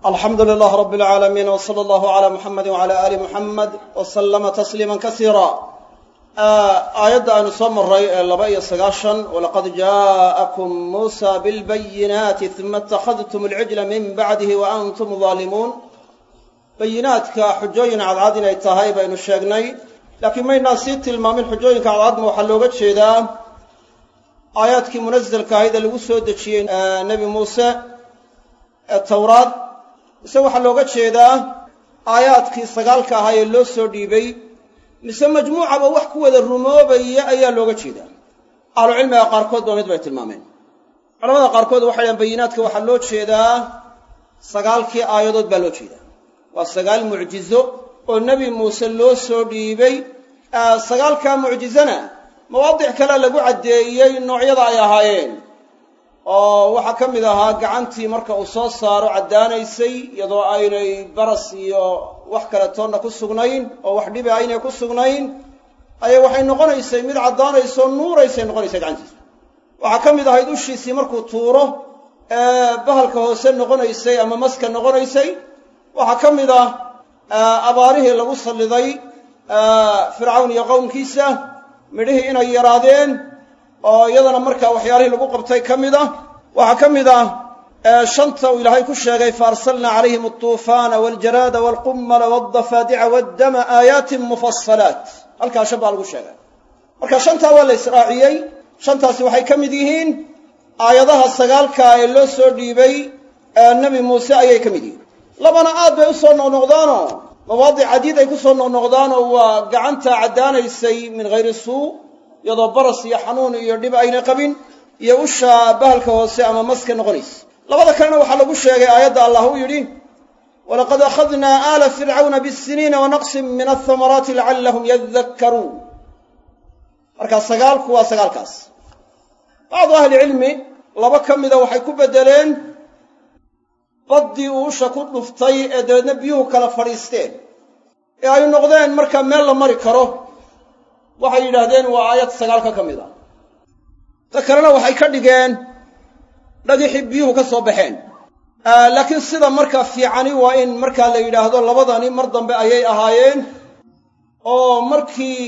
alxamdu lilah rab اlcaalamiin w slى allahu عlى muxamadi wعalى ali muxamed w slama tasliima kasiira aayadda aynu soo maray ee laba iyo sagaashan walaqad jaءakum muusa bilbayinaati uma اtakhadtum اlcijla min bacdihi wa antum ظaalimuun bayinaadka xujooyin cadcad inay tahay baynu sheegnay laakiin maynaan sii tilmaamin xujooyinka cadcadma waxaa looga jeedaa aayaadkii munazelka ahayd ee lagu soo dejiyey nebi muuse ee towraad mise waxaa looga jeedaa aayaadkii sagaalka ahaa ee loo soo dhiibay mise majmuucaba wax ku wada rumoobaya ayaa looga jeedaa ahlucilmiga qaarkood ba mid bay tilmaameen culamada qaarkood waxay dhahan bayinaadka waxaa loo jeedaa sagaalkii aayadood baa loo jeedaa waa sagaal mucjizo oo nebi muuse loo soo dhiibay sagaalkaa mucjizana mawaadic kale lagu caddeeyey noocyada ay ahaayeen oo waxaa ka mid ahaa gacantii marka uu soo saaro caddaanaysay iyadoo aynay baras iyo wax kale toonna ku sugnayn oo wax dhibi aynay ku sugnayn ayay waxay noqonaysay mid caddaanaysoo nuuraysay noqonaysay gacantiisa waxaa ka mid ahayd ushiisii markuu tuuro ee bahalka hoose noqonaysay ama maska noqonaysay waxaa ka mid ah abaarihii lagu salliday fircawn iyo qowmkiisa midhihii inay yaraadeen oo iyadana markaa waxyaalihii lagu qabtay ka mid ah waxaa ka mid ah shanta uu ilaahay ku sheegay faarsalna calayhim altuufaana waljaraada walqummala waldafaadica waddama aayaatin mufasalaat halkaa shan baa lagu sheegay marka shantaa waa la israaciyey shantaasi waxay ka mid yihiin aayadaha sagaalkaa ee loo soo dhiibay nebi muuse ayay ka mid yihiin labana aad bay u soo noqnoqdaanoo mawaadic cadiid ay ku soo noqnoqdaanoo waa gacantaa caddaanaysay min hayri suu iyadoo baras iyo xanuun iyo dhib aynay qabin iyo usha bahalka hoose ama maska noqonaysa labada kalena waxaa lagu sheegay aayadda allah uu yidhi walaqad akhadnaa aala fircawna bisiniina wanaqsin min athamaraati lacallahum yadakkaruun marka sagaalku waa sagaalkaas bacdu ahlicilmi laba ka mida waxay ku beddeleen baddii uu usha ku dhuftay ee dabeedna biyuhu kala fadhiisteen ee ay noqdeen markaa meel la mari karo waxay yidhaahdeen waa aayad sagaalka ka mid a ta kalena waxay ka dhigeen dhagixii biyuhu ka soo baxeen laakiin sida markaa fiicani waa in markaa la yidhaahdo labadani mar dambe ayay ahaayeen oo markii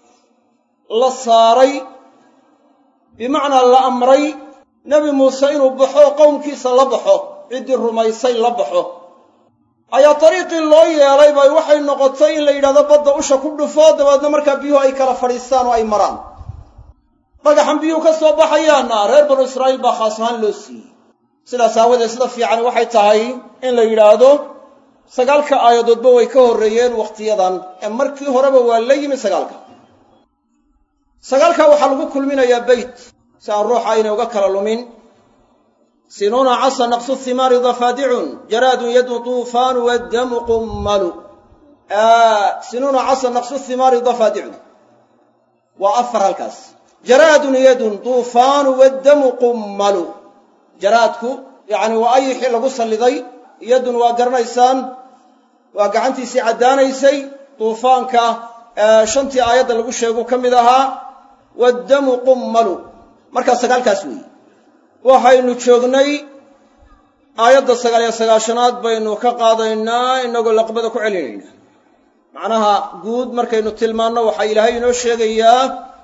la saaray bimacnaa la amray nebi muuse inuu baxo qowmkiisa la baxo ciddii rumaysay la baxo ayaa dariiqii loo yeelay bay waxay noqotay in la yidhahdo badda usha ku dhufo dabeedna markaa biyuhu ay kala fadhiistaan oo ay maraan dhagaxan biyuhu ka soo baxayaanna reer banu israa'iil baa khaas ahaan loo siiyey sidaas aawadeed sida fiican waxay tahay in la yidhaahdo sagaalka aayadoodba way ka horreeyeen wakhtiyadan ee markii horeba waa la yimi sagaalka sagaalkaa waxaa lagu kulminayaa beyt si aan ruuxa aynay uga kala lumin sinuuna casa naqsu himaari dafaadicun jaraadun yadu tuufaanu waddamu qummalu sinuuna casa naqsu himaari dafaadicun waa afar halkaas jaraadun yadun tuufaanu waddamu qummalu jaraadku yacni waa ayixii lagu salliday yadun waa garanaysaan waa gacantiisii caddaanaysay duufaanka shantii aayadda lagu sheegu ka mid ahaa waddamu qummalu markaa sagaalkaas weeye waxaynu joognay aayadda sagaal iyo sagaashanaad baynu ka qaadaynaa inagoo laqbada ku celinaynaa macnaha guud markaynu tilmaanno waxaa ilaahay inoo sheegayaa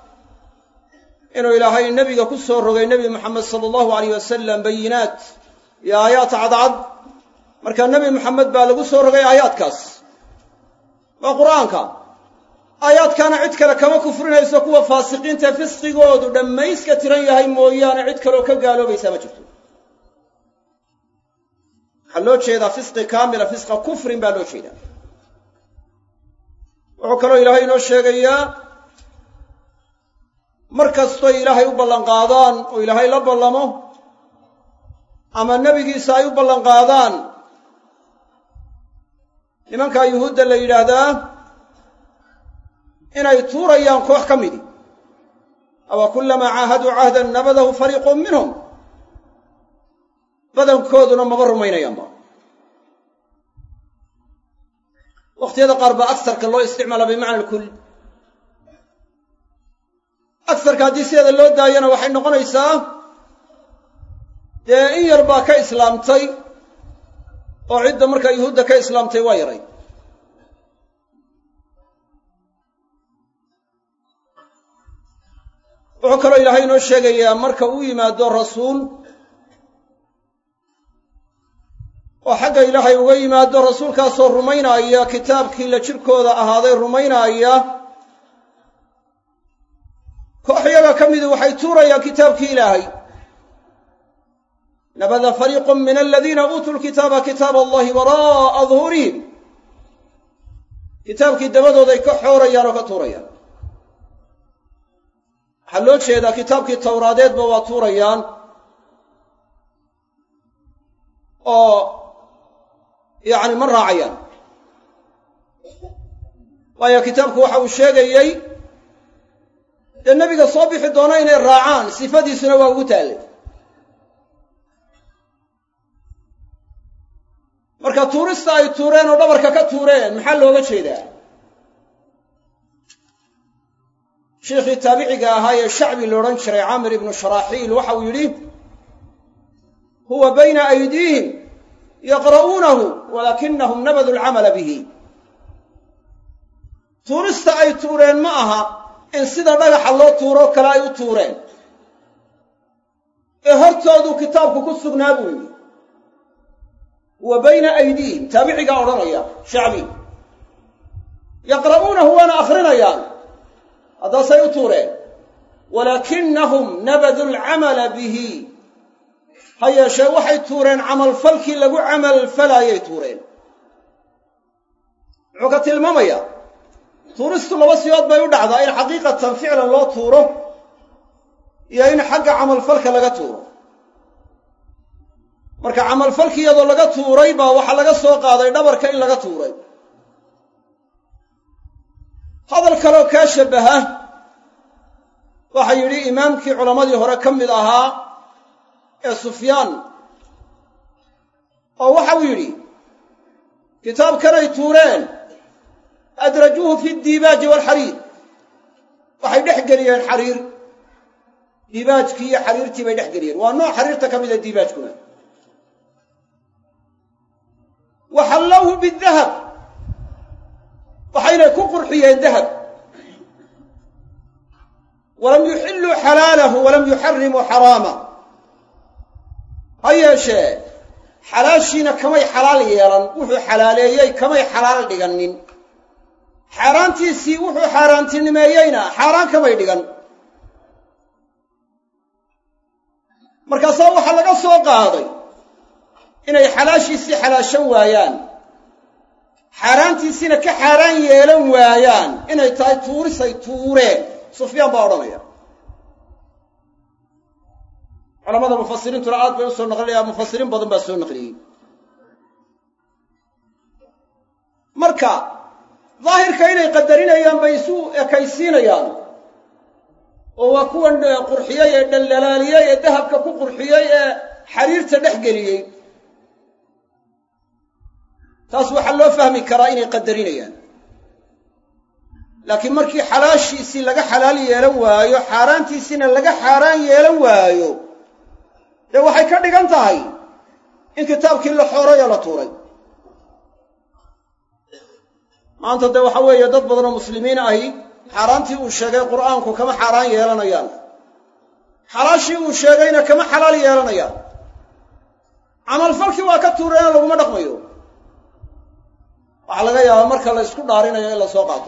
inuu ilaahay nebiga ku soo rogay nebi moxamed sala allahu alayh wasalam bayinaat iyo aayaad cadcad markaa nebi moxamed baa lagu soo rogay aayaadkaas waa qur'aanka aayaadkaana cid kale kama kufrinayso kuwa faasiqiinta fisqigoodu dhammayska tiran yahay mooyaane cid kaleoo ka gaaloobaysaa ma jirto waxaa loo jeedaa fisqi kaamila fisqa kufrin baa loo jeedaa wuxuu kaloo ilaahay inoo sheegayaa mar kastoy ilaahay u ballanqaadaan oo ilaahay la ballamo ama nebigiisa ay u ballanqaadaan nimankaa yuhuudda la yidhaahdaa inay tuurayaan koox ka midi awa kullamaa caahaduu cahdan nabadahu fariiqun minhum badankooduna maba rumaynayaanba wakhtiyada qaar baa agsarka loo isticmaala bimacna alkul agsarka haddii sideeda loo daayana waxay noqonaysaa dee in yar baa ka islaamtay oo cidda markaa yuhuudda ka islaamtay waa yaray wuxuu kaloo ilaahay inoo sheegayaa marka uu yimaado rasuul oo xagga ilaahay uga yimaado rasuulkaasoo rumaynaaya kitaabkii la jirkooda ahaaday rumaynaaya koox yaga ka midu waxay tuurayaan kitaabkii ilaahay nabada fariiqun min aladiina uutuu lkitaaba kitaab allahi waraa'a duhuurihim kitaabkii dabadooday ka xoorayaan oo ka tuurayaan waxaa loo jeedaa kitaabkii towraadeedba waa tuurayaan oo yacni ma raacayaan waayo kitaabku waxa uu sheegayey dee nebiga soo bixi doono inay raacaan sifadiisuna waa ugu taallay marka tuurista ay tuureen oo dhabarka ka tuureen maxaa looga jeedaa sheikhii taabiciga ahaa ee shacbi la odhan jiray camir ibnu sharaaxiil waxa uu yidhi huwa bayna aydiihim yaqra'uunahu walaakinahum nabadu alcamala bihi tuurista ay tuureen ma aha in sida dhagaxa loo tuuroo kale ay u tuureen ee hortooduu kitaabku ku sugnaa buu yidhi huwa bayna aydiihim taabicigaa odhanaya shacbi yaqra'uunahu waana akhrinayaan haddaasay u tuureen walaakinahum nabadu alcamala bihi ha yeeshee waxay tuureen camalfalkii lagu camalfalaayay tuureen muxuu ka tilmaamayaa tuuristu laba siyood bay u dhacdaa in xaqiiqatan ficlan loo tuuro iyo in xagga camalfalka laga tuuro marka camalfalki iyadoo laga tuuray baa waxaa laga soo qaaday dhabarka in laga tuuray hadal kaloo kaa shabbaha waxaa yidhi imaamkii culammadii hore ka mid ahaa ee sufyaan oo waxau yidhi kitaabkanay tuureen adrajuuhu fi diibaaji waalxariir waxay dhex geliyeen xariir diibaajkii iyo xariirtii bay dhex geliyeen waa nooc xariirta ka mida diibaajkuna wa xallawhu bidahab waxaynay ku qurxiyeen dahab walam yuxilluu xalaalahu walam yuxarimuu xaraama ha yeeshee xalaashiina kamay xalaal yeelan wuxuu xalaaleeyey kamay xalaal dhigannin xaaraantiisii wuxuu xaaraantinimeeyeyna xaaraan kamay dhigan markaasaa waxaa laga soo qaaday inay xalaashiisii xalaashan waayaan xaaraantiisiina ka xaaraan yeelan waayaan inay tahay tuurisay tuureen sufyaan baa odhanaya culamada mufasiriintuna aad bay u soo naqlinayaan mufasiriin badan baa soo naqliyey marka daahirka inay qadarinayaan bay isu ekaysiinayaan oo waa kuwan qurxiyey ee dhaldhalaaliyey ee dahabka ku qurxiyey ee xariirta dhex geliyey taas waxaa loo fahmi karaa inay qadarinayaan laakiin markii xalaashiisii laga xalaal yeelan waayo xaaraantiisiina laga xaaraan yeelan waayo dee waxay ka dhigan tahay in kitaabkii la xooray oo la tuuray maanta dee waxa weeye dad badan oo muslimiin ahi xaaraantii uu sheegay qur'aanku kama xaaraan yeelanayaan xalaashii uu sheegayna kama xalaal yeelanayaan camalfalkii waa ka tuureenoo laguma dhaqmayo waxaa laga yaabaa marka la ysku dhaarinayo in la soo qaato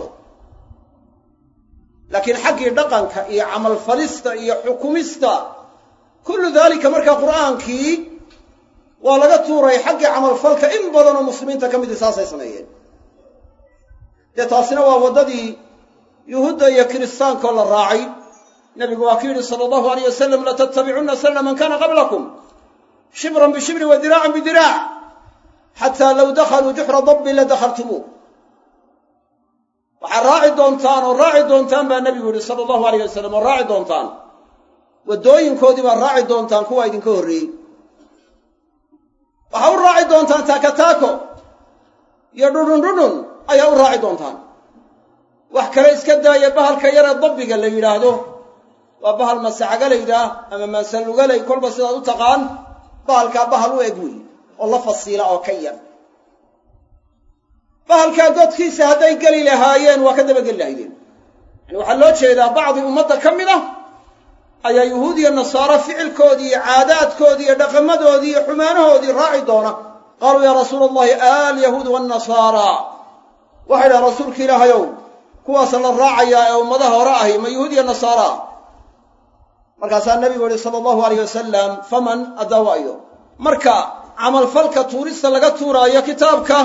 laakiin xaggii dhaqanka iyo camalfalista iyo xukumista kullu daalika marka qur'aankii waa laga tuuray xaggii camalfalka in badanoo muslimiinta ka midii saasay sameeyeen dee taasina waa waddadii yuhuudda iyo kiristaankoo la raacay nebigu waa ku yidhi sala allahu alayh wasalam latattabicunna sanna man kana qablakum shibran bishibrin wa diraacan bidiraac xataa low dakhaluu juxra dabbin la dakhaltumuuh waxaad raaci doontaan oo raaci doontaan baa nebigu yidhi sala allahu alayh wasalam oo raaci doontaan waddooyinkoodii baad raaci doontaan kuwa idinka horreeyey waxaa u raaci doontaan taakataako iyo dhudhundhudhun ayaa u raaci doontaan wax kale iska daaya bahalka yaree dabbiga la yidhaahdo waa bahal masacagalayda ama maasalugalay kolba sidaad u taqaan bahalkaa bahal u eg weeye oo la fasiila oo ka yar bahalkaa godkiisa hadday geli lahaayeen waa ka dabageli lahaydeen yani waxaa loo jeedaa bacdi ummadda ka mid ah ayaa yuhuud iyo nasaaro ficilkoodii iyo caadaadkoodii iyo dhaqamadoodii iyo xumaanahoodii raaci doona qaaluu yaa rasuula allahi alyahuud waannasaara waxay dhaha rasuulka ilaahayow kuwaasa la raacayaa ee ummadaha hore ahi ma yuhuud iyo nasaara markaasaa nebigu yihi sala allahu alayh wasalam faman addawaayo marka camalfalka tuurista laga tuuraayo kitaabka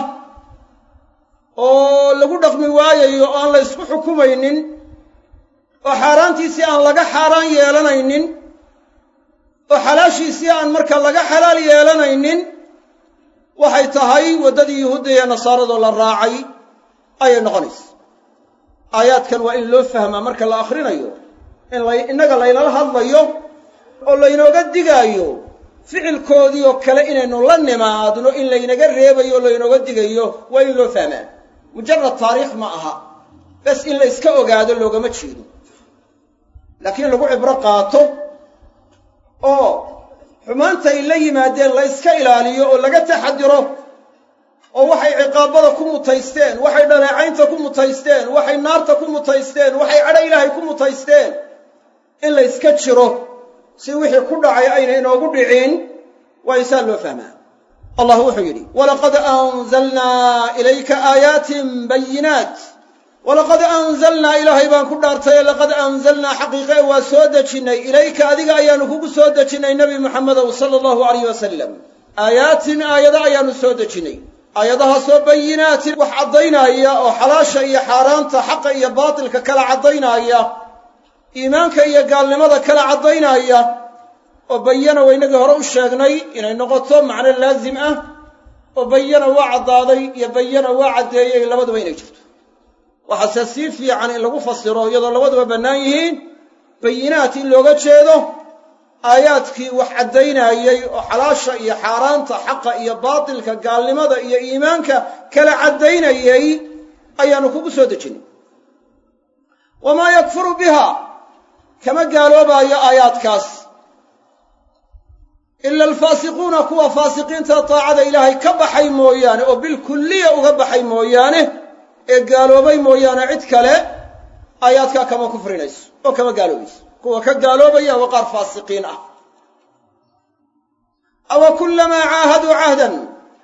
oo lagu dhaqmi waayayo oo aan la ysku xukumaynin oo xaaraantiisii aan laga xaaraan yeelanaynin oo xalaashiisii aan marka laga xalaal yeelanaynin waxay tahay waddadii yuhuudda iyo nasaaradoo la raacay ayay noqonaysa aayaadkan waa in loo fahmaa marka la akhrinayo in la innaga laynala hadlayo oo laynooga digaayo ficilkoodii oo kale inaynu la nimaadno in laynaga reebayo oo laynooga digayo waa in loo fahmaa mujarad taariikh ma aha bes in la yska ogaado loogama jeedo laakiin lagu cibro qaato oo xumaantay la yimaadeen la yska ilaaliyo oo laga taxadiro oo waxay ciqaabada ku mutaysteen waxay dhaleecaynta ku mutaysteen waxay naarta ku mutaysteen waxay cadho ilaahay ku mutaysteen in la yska jiro si wixii ku dhacay ayna inoogu dhicin waa insaan loo fahmaa allah wuxuu yidhi walaqad anzalnaa ilayka aayaatin bayinaat walaqad anzalnaa ilaahay baan ku dhaartaye laqad anzalnaa xaqiiqe waa soo dejinnay ilayka adiga ayaanu kugu soo dejinnay nebi muxamedow sala allahu alayh wasalam aayaatin aayado ayaanu soo dejinnay aayadahaasoo bayinaatin wax caddaynaya oo xalaasha iyo xaaraanta xaqa iyo baatilka kala caddaynaya iimaanka iyo gaalnimada kala caddaynaya oo bayana waa inagii hore u sheegnay inay noqoto macno laazim ah oo bayana waa caddaaday iyo bayana waa caddeeyey labaduba inay jirto waxaase sii fiican in lagu fasiro iyadoo labaduba bannaan yihiin bayinaat in looga jeedo aayaadkii wax caddaynayey oo xalaasha iyo xaaraanta xaqa iyo baatilka gaalnimada iyo iimaanka kala caddaynayey ayaanu kugu soo dejinay wamaa yakfuru biha kama gaaloobaayo aayaadkaas ila alfaasiquuna kuwa faasiqiinta taacada ilaahay ka baxay mooyaane oo bilkulliya uga baxay mooyaane ee gaaloobay mooyaane cid kale aayaadkaa kama kufrinayso oo kama gaaloobayso kuwa ka gaaloobaya waa qaar faasiqiin ah awa kullamaa caahaduu cahdan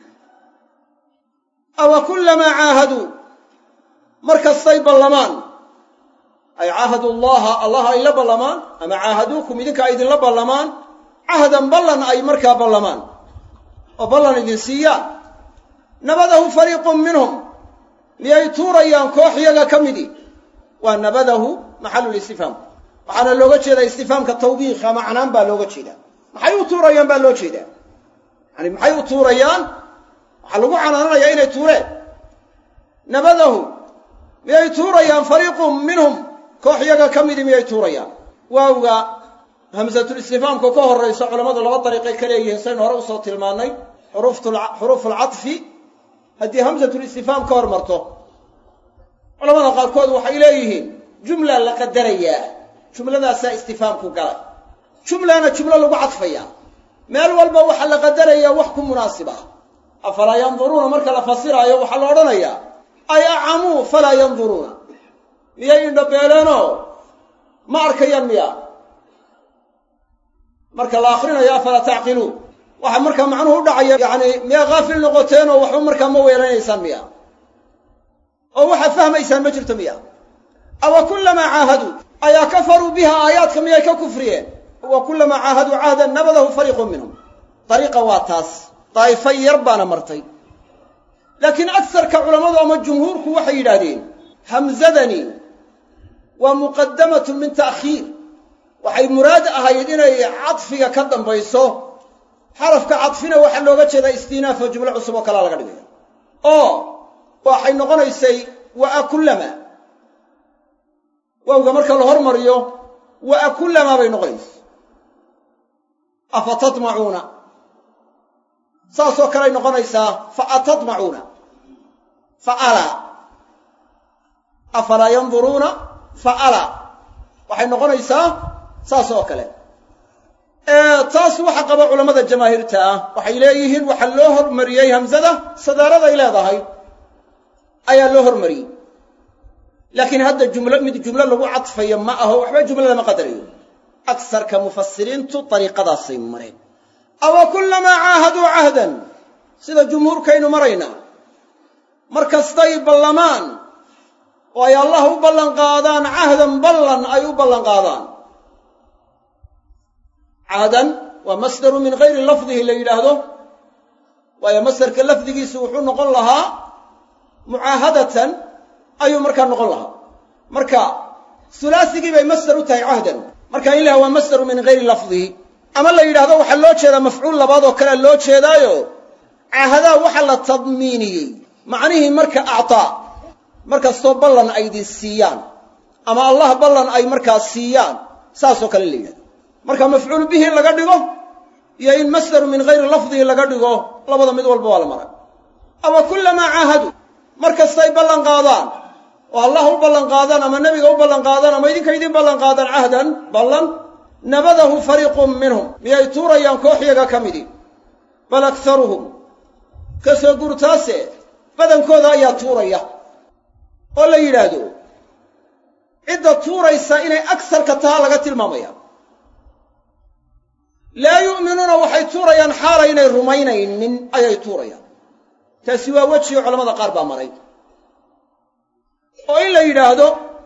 awa kullamaa caahaduu mar kastay ballamaan ay caahadu llaha allah ay la ballamaan ama caahaduukum idinka ay idinla ballamaan cahdan ballan ay markaa ballamaan oo ballan idin siiyaan nabadahu fariiqun minhum miyay tuurayaan koox yaga ka midi waa nabadahu maxalulistifhaam waxaana looga jeedaa istifaamka tawbiikha macnaan baa looga jeedaa maxay u tuurayaan baa loo jeedaa yani maxay u tuurayaan waxaa lagu canaananayaa inay tuureen nabadahu miyay tuurayaan fariiqun minhum koox yaga ka midi miyay tuurayaan waawga hamsatulistifaamka ka horrayso culammadu laba dariiqay ka leeyihiin saynu hore usoo tilmaannay xuruufu alcadfi haddii hamsatulistifaam ka hor marto culamada qaarkood waxay leeyihiin jumla la qadarayaa jumladaasaa istifaamku galay jumlana jumlo lagu cadfaya meel walba waxaa la qadarayaa wax ku munaasib ah afalaa yanduruuna marka la fasiraayo waxaa la odhanayaa ay acamuu falaa yanduruuna miyay indhabeeleenoo ma arkayaan miya marka la akrinayo afalaa tacqiluun waxaa markaa macnuhu u dhacaya yacni miyaa haafil noqoteen oo waxba markaa ma weelanaysaan miya oo waxaad fahmaysaan ma jirto miya awa kullamaa caahaduu ayaa kafaruu biha aayaadka miyay ka kufriyeen wa kullamaa caahaduu cahdan nabadahu fariiqun minhum dariiqa waa taas daa'ifo yar baana martay laakiin agsarka culammadu ama jumhuurku waxay yidhaahdeen hamzadani waa muqadamatun min ta'khiir waxay muraad ahayd inay cadfiga ka dambayso xarafka cadfina waxaa looga jeedaa istinaaf oo jumlo cusub oo kalea laga dhigaya oo waxay noqonaysay waa kullama waawga marka la hormariyo waa kullamaa bay noqonaysa afa tadmacuuna saasoo kaley noqonaysaa fa atadmacuuna fa alaa afalaa yanduruuna fa alaa waxay noqonaysaa saas oo kale taas waxa qaba culammada jamaahiirta ah waxay leeyihiin waxaa loo hormariyey hamsada sadaaraday leedahay ayaa loo hormariyey laakiin hadda jumlo mid jumlo lagu cadfayo ma aho waxba jumlo lama qadarayo agsarka mufasiriintu dariiqadaasay mareen awa kullamaa caahaduu cahdan sida jumhuurkaynu maraynaa mar kastay ballamaan oo ay allah u ballanqaadaan cahdan ballan ay u ballanqaadaan cahdan waa masdaru min gayri lafdihi la yidhaahdo waayo masdarka lafdigiisu wuxuu noqon lahaa mucaahadatan ayuu markaa noqon lahaa marka hulaasigii bay masdar u tahay cahdan marka in laha waa masdaru min gayri lafdihi ama la yidhahdo waxaa loo jeedaa mafcuul labaad oo kalea loo jeedaayo cahadaa waxa la tadmiiniyey macnihii marka actaa markastoo ballan ay idin siiyaan ama allah ballan ay markaa siiyaan saasoo kale la yidhahdo marka mafcuul bihi laga dhigo iyo in masdaru min gayri lafdihi laga dhigo labada mid walba waa la maray awa kullamaa caahadu mar kastay ballan qaadaan oo allah u ballan qaadaan ama nebiga u ballan qaadaan ama idinka idin ballan qaadaan cahdan ballan nabadahu fariiqun minhum miyay tuurayaan koox yaga ka midi bal akharuhum ka soo guurtaase badankooda ayaa tuuraya oo la yidhaahdo cidda tuuraysa inay agsarka taha laga tilmaamaya laa yu'minuuna waxay tuurayaan xaalaynay rumaynaynin ayay tuurayaan taasi waa wejiga culamada qaar baa maray oo in la yidhaahdo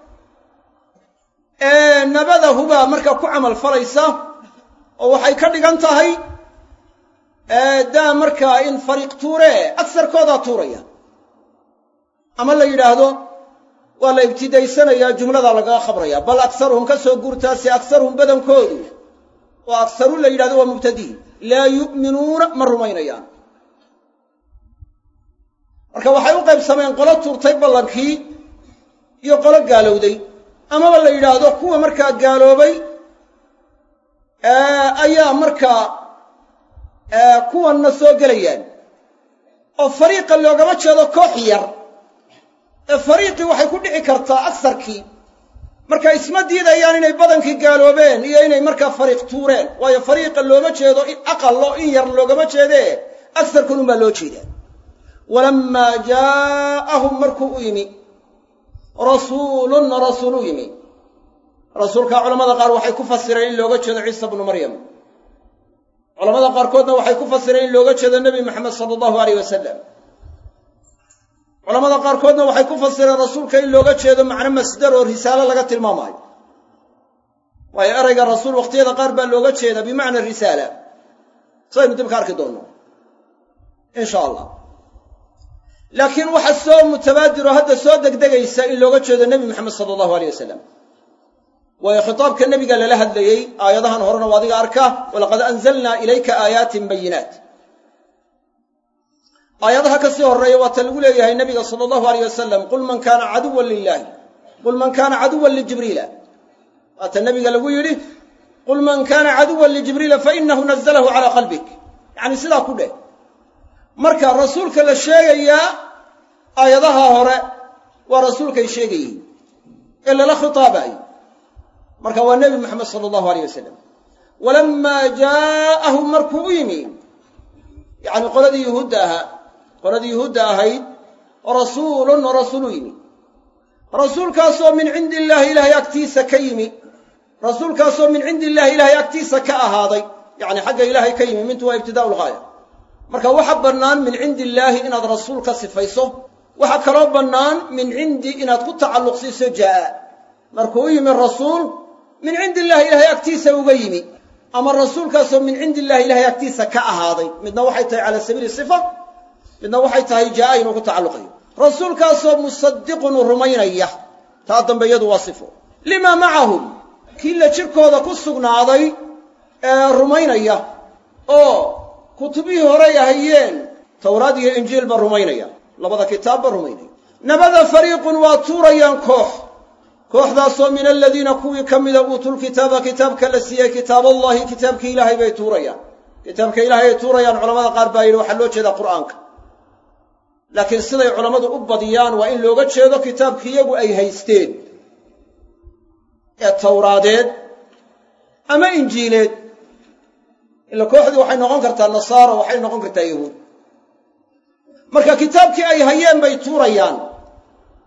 nabadahu baa markaa ku camal falaysa oo waxay ka dhigan tahay daa markaa in fariiq tuuree agsarkoodaa tuuraya ama la yidhaahdo waa la ibtidaysanayaa jumladaa lagaga khabraya bal aksaruhum ka soo guurtaase aksaruhum badankoodu oo aksaru la yidhahdo waa mubtadiin laa yu'minuuna ma rumaynayaan marka waxay u qaybsameen qolo tuurtay ballankii iyo qolo gaalowday amaba la yidhaahdo kuwa markaa gaaloobay ayaa markaa kuwanna soo gelayaan oo fariiqa loogama jeedo koox yar ee fariiqii waxay ku dhici kartaa agsarkii marka isma diidayaan inay badankii gaaloobeen iyo inay markaa fariiq tuureen waayo fariiqa looma jeedo aqalo in yar loogama jeedee agsarkan unbaa loo jeedaa walammaa jaa'ahum markuu u yimi rasuulun rasuul u yimi rasuulkaa culamada qaar waxay ku fasireen in looga jeedo ciisa bnu maryam culamada qaarkoodna waxay ku fasireen in looga jeedo nebi maxamed sala allahu aleyh wasalam culamada qaarkoodna waxay ku fasireen rasuulka in looga jeedo macno masdar oo risaalo laga tilmaamaayo waayo erayga rasuul wakhtiyada qaar baa looga jeedaa bimacna risaala saynu dib ka arki doonno in sha allah laakiin waxa soo mutabaadiro hadda soo degdegaysa in looga jeedo nebi maxamed sala allahu aleyh wasalam waayo khitaabka nebiga lala hadlayey aayadahan horena waa adiga arka walaqad anzalnaa ilayka aayaatin bayinaat aayadaha ka sii horreeya waa ta lagu leeyahay nabiga sala allahu aleyh wasalam qul man kaana caduwan lilaahi qul man kaana caduwan lijibriila waata nabiga lagu yidhi qul man kaana caduwan lijibriila fainahu nazalahu calaa qalbik yacni sidaa ku dheh marka rasuulka la sheegayaa aayadaha hore waa rasuulkay sheegayey ee lala khitaabayo marka waa nebi moxamed sala allahu aleyh wasalam walammaa jaa'ahum markuu u yimi yacni qoladii yuhuudda ahaa qoladii yuhuudda ahayd rasuulun rasuul u yimi rasuulkaasoo min cindi illaahi ilaahay agtiisa ka yimi rasuulkaasoo min cindi illaahi ilaahay agtiisa ka ahaaday yacni xagga ilaahay ka yimi mintu waa ibtidaa'u lgaaya marka waxa bannaan min cindi illaahi inaad rasuul ka sifayso waxaa kaloo bannaan min cindi inaad ku tacalluqsiiso jaa'a markuu u yimi rasuul min cindi illahi ilaahay agtiisa uga yimi ama rasuulkaasoo min cindi illahi ilahay agtiisa ka ahaaday midna waxay tahay cala sabiili sifa midna waxay tahay jaa'a inuu ku tacalluqayo rasuulkaasoo musadiqun rumaynaya taa dambe iyadu waa sifo limaa macahum kii la jirkooda ku sugnaaday ee rumaynaya oo kutubihii horay ahayeen towraad iyo injiilba rumaynaya labada kitaabba rumaynaya nabada fariiqun waa tuurayaan koox kooxdaasoo min aladiina kuwii ka mida uutulkitaaba kitaabka la siiyey kitaaballahi kitaabkii ilaahay bay tuurayaan kitaabka ilaahay ay tuurayaan culamada qaar baa yidhi waxaa loo jeedaa qur'aanka laakiin siday culammadu u badiyaan waa in looga jeedo kitaabkii iyagu ay haysteen ee tawraadeed ama injiileed ila kooxdii waxay noqon kartaa nasaaro waxay noqon kartaa yahuud marka kitaabkii ay hayeen bay tuurayaan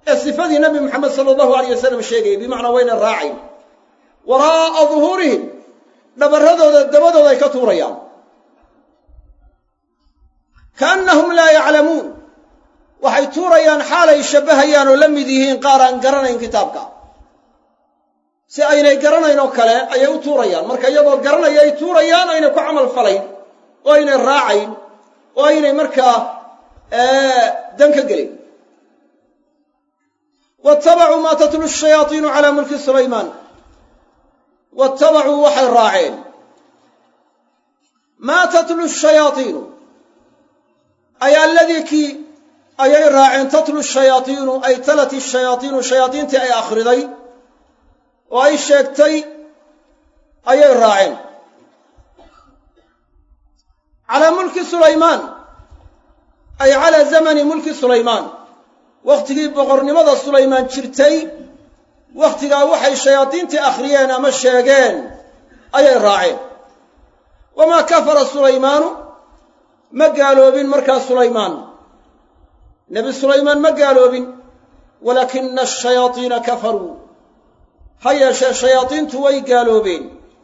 ee sifadii nabi moxamed sala allahu alayh wasalam sheegayay bimacnaa wayna raacayn waraa'a duhuurihim dhabarradooda dabadooda ay ka tuurayaan kaannahum laa yaclamuun waxay tuurayaan xaalay shabbahayaan oo la mid yihiin qaar aan garanayn kitaabka si aynay garanayn oo kale ayay u tuurayaan marka iyagoo garanaya ay tuurayaan aynay ku camal falayn oo aynay raacayn oo aynay markaa dan ka gelin waattabacuu maa tatlu shayaaiinu calaa mulki sulaymaan waattabacuu waxay raaceen maa tatlu shayaaiinu ay alladii kii ayay raaceen tatlu shayaaiinu ay talat shayaaiinu shayaadiintii ay akhriday oo ay sheegtay ayay raaceen calaa mulki sulaymaan ay calaa zamani mulki sulaymaan wakhtigii boqornimada sulaymaan jirtay wakhtigaa waxay shayaadiintii akhriyeen ama sheegeen ayay raaceen wamaa kafara sulaymaanu ma gaaloobin markaa sulaymaan nebi sulaymaan ma gaaloobin walaakina ashayaadiina kafaruu ha yeeshee shayaadiintu way gaaloobeen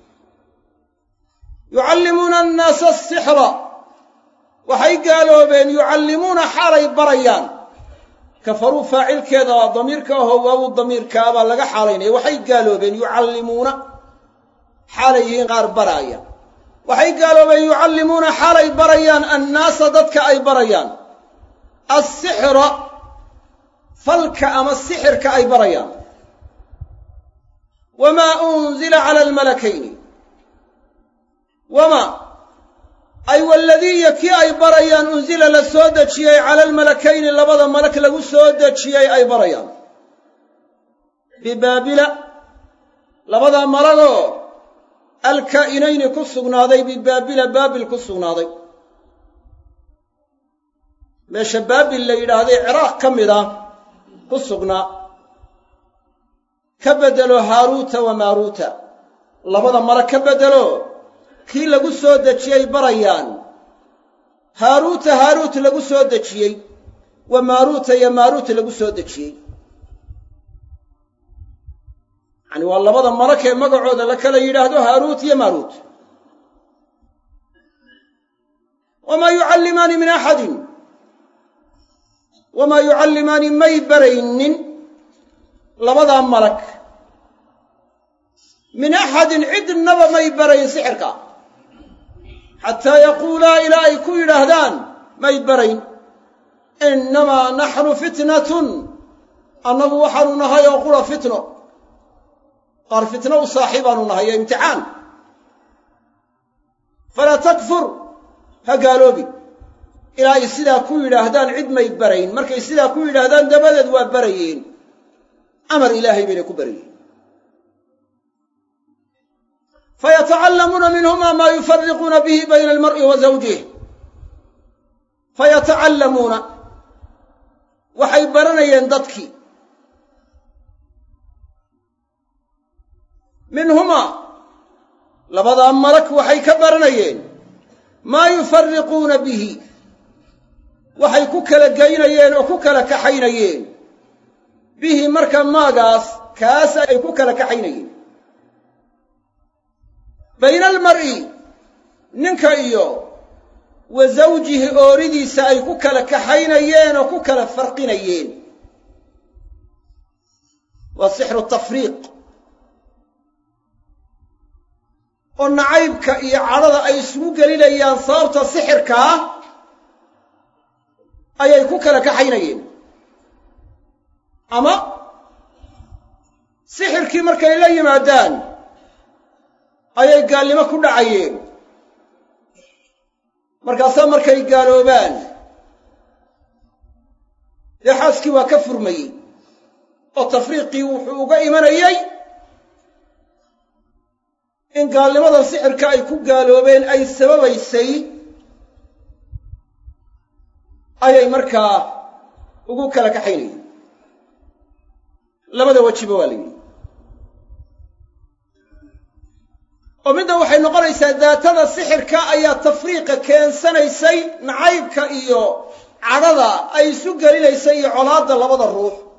yucallimuuna annaasa asixra waxay gaaloobeen yucallimuuna xaalay barayaan kafaruu faacilkeeda damiirka ahoo waawu damiirkaa baa laga xaalaynaya waxay gaaloobeen yucallimuuna xaalay yihiin qaar baraaya waxay gaaloobeen yucallimuuna xaalay barayaan annaasa dadka ay barayaan assixra falka ama sixirka ay barayaan wamaa unzila cala almalakayni wamaa ay waladiiya kii ay barayaan unsila la soo dejiyey cala almalakayni labada malak lagu soo dejiyey ay barayaan bibaabila labada malagoo alkaa'inayni ku sugnaaday bibaabila baabil ku sugnaaday meesha baabil la yidhaahday ciraaq ka mid ah ku sugnaa ka beddelo haaruuta wa maaruuta labada malag ka beddelo kii lagu soo dejiyey barayaan haaruuta haaruut lagu soo dejiyey wa maaruuta iyo maaruut lagu soo dejiyey yacani waa labada malak ee magacooda la kala yidhaahdo haaruut iyo maaruut wamaa yucallimaani min axadin wamaa yucallimaani may baraynin labadaa malak min axadin cidnaba may barayn sixirka xataa yaquulaa ilaa ay ku yidhaahdaan may barayn innamaa naxnu fitnatun annagu waxaanu nahay oo qura fitno qaar fitno u saaxiibaanu nahay ee imtixaan falaa takfur ha gaaloobi ilaa ay sidaa ku yidhaahdaan cid may barayn markay sidaa ku yidhaahdaan dabadeed waa barayeen amar ilaahay baynay ku barayeen fayatacallamuuna minhuma maa yufariquuna bihi bayna almar'i wa zawjih fayatacallamuuna waxay baranayeen dadkii minhumaa labadaa malak waxay ka baranayeen maa yufariquuna bihi waxay ku kala geynayeen oo ku kala kaxaynayeen bihi marka maagaas kaas ay ku kala kaxaynayeen bayna almar'i ninka iyo wa zawjihi ooridiisa ay ku kala kaxaynayeen oo ku kala farqinayeen waa sixru tafriiq oo nacaybka iyo cadhada ay isugu gelinayaan sababta sixirkaa ayay ku kala kaxaynayeen ama sixirkii markay la yimaadaan ayay gaalnimo ku dhacayeen markaasaa markay gaaloobaan dee xaaskii waa ka furmayey oo tafriiqii wuxuu uga imanayey in gaalnimadan sixirka ay ku gaaloobeen ay sababaysay ayay markaa ugu kala kaxaynayeen labada wejiba waa la yidhi oo midda waxay noqonaysaa daatada sixirka ayaa tafriiqa keensanaysay nacaybka iyo cadhada ay isu gelinaysay iyo colaadda labada ruux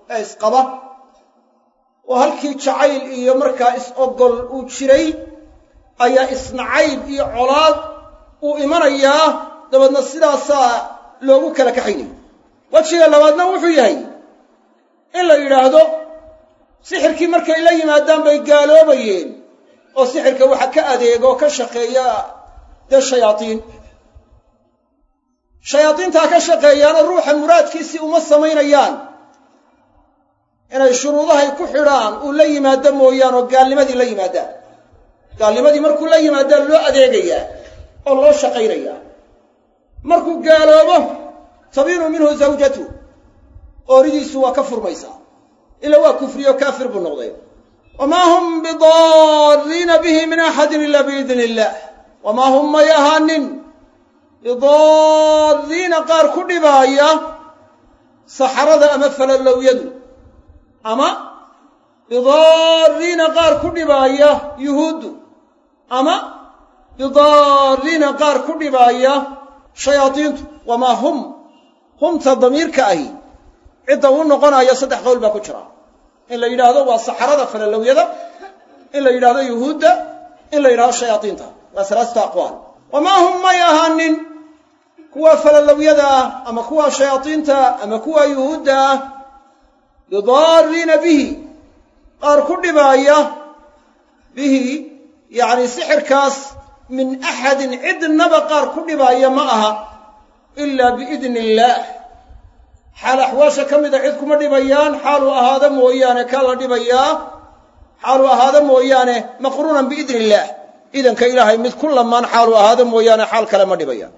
ee isqaba oo halkii jacayl iyo markaa is-ogol uu jiray ayaa isnacayb iyo colaad uu imanayaa dabeedna sidaasaa loogu kala kaxaynaya wejiga labaadna wuxuu yahay in la yidhaahdo sixirkii markay la yimaadaan bay gaaloobayeen oo sixirka waxa ka adeega oo ka shaqeeya dee shayaadiin shayaadiintaa ka shaqeeyaana ruuxa muraadkiisii uma samaynayaan inay shuruudahay ku xidhaan uu la yimaado mooyaan oo gaalnimadii la yimaadaan gaalnimadii markuu la yimaadaa loo adeegayaa oo loo shaqaynayaa markuu gaaloobo tabiinu minhu zawjatu ooridiisu waa ka furmaysaa ila waa kufriyo kaafir buu noqday wamaa hum bidaariina bihi min axadin ila biidni illaah wamaa hum may ahaanin bidaariina qaar ku dhibaaya saxarada ama falalowyadu ama bidaariina qaar ku dhibaaya yuhuuddu ama bidaariina qaar ku dhibaaya shayaadiintu wamaa hum humta damiirka ahi cidda uu noqonayo saddex qowl baa ku jira in la yidhaahdo waa saxarada falalowyada in la yidhahdo yuhuudda in la yidhahdo shayaadiinta waa salaasatu aqwaal wamaa hum may ahaanin kuwa falalowyada ah ama kuwa shayaadiinta ama kuwa yuhuudda ah bidaariina bihi qaar ku dhibaaya bihi yacni sixirkaas min axadin cidnaba qaar ku dhibaaya ma aha ilaa biidni illaah xaal axwaasha ka mida cid kuma dhibayaan xaaluu ahaado mooyaane kaa la dhibayaa xaaluu ahaado mooyaane maqruunan biidni illaah idanka ilaahay mid ku lamaan xaaluu ahaado mooyaane xaal kale ma dhibayaan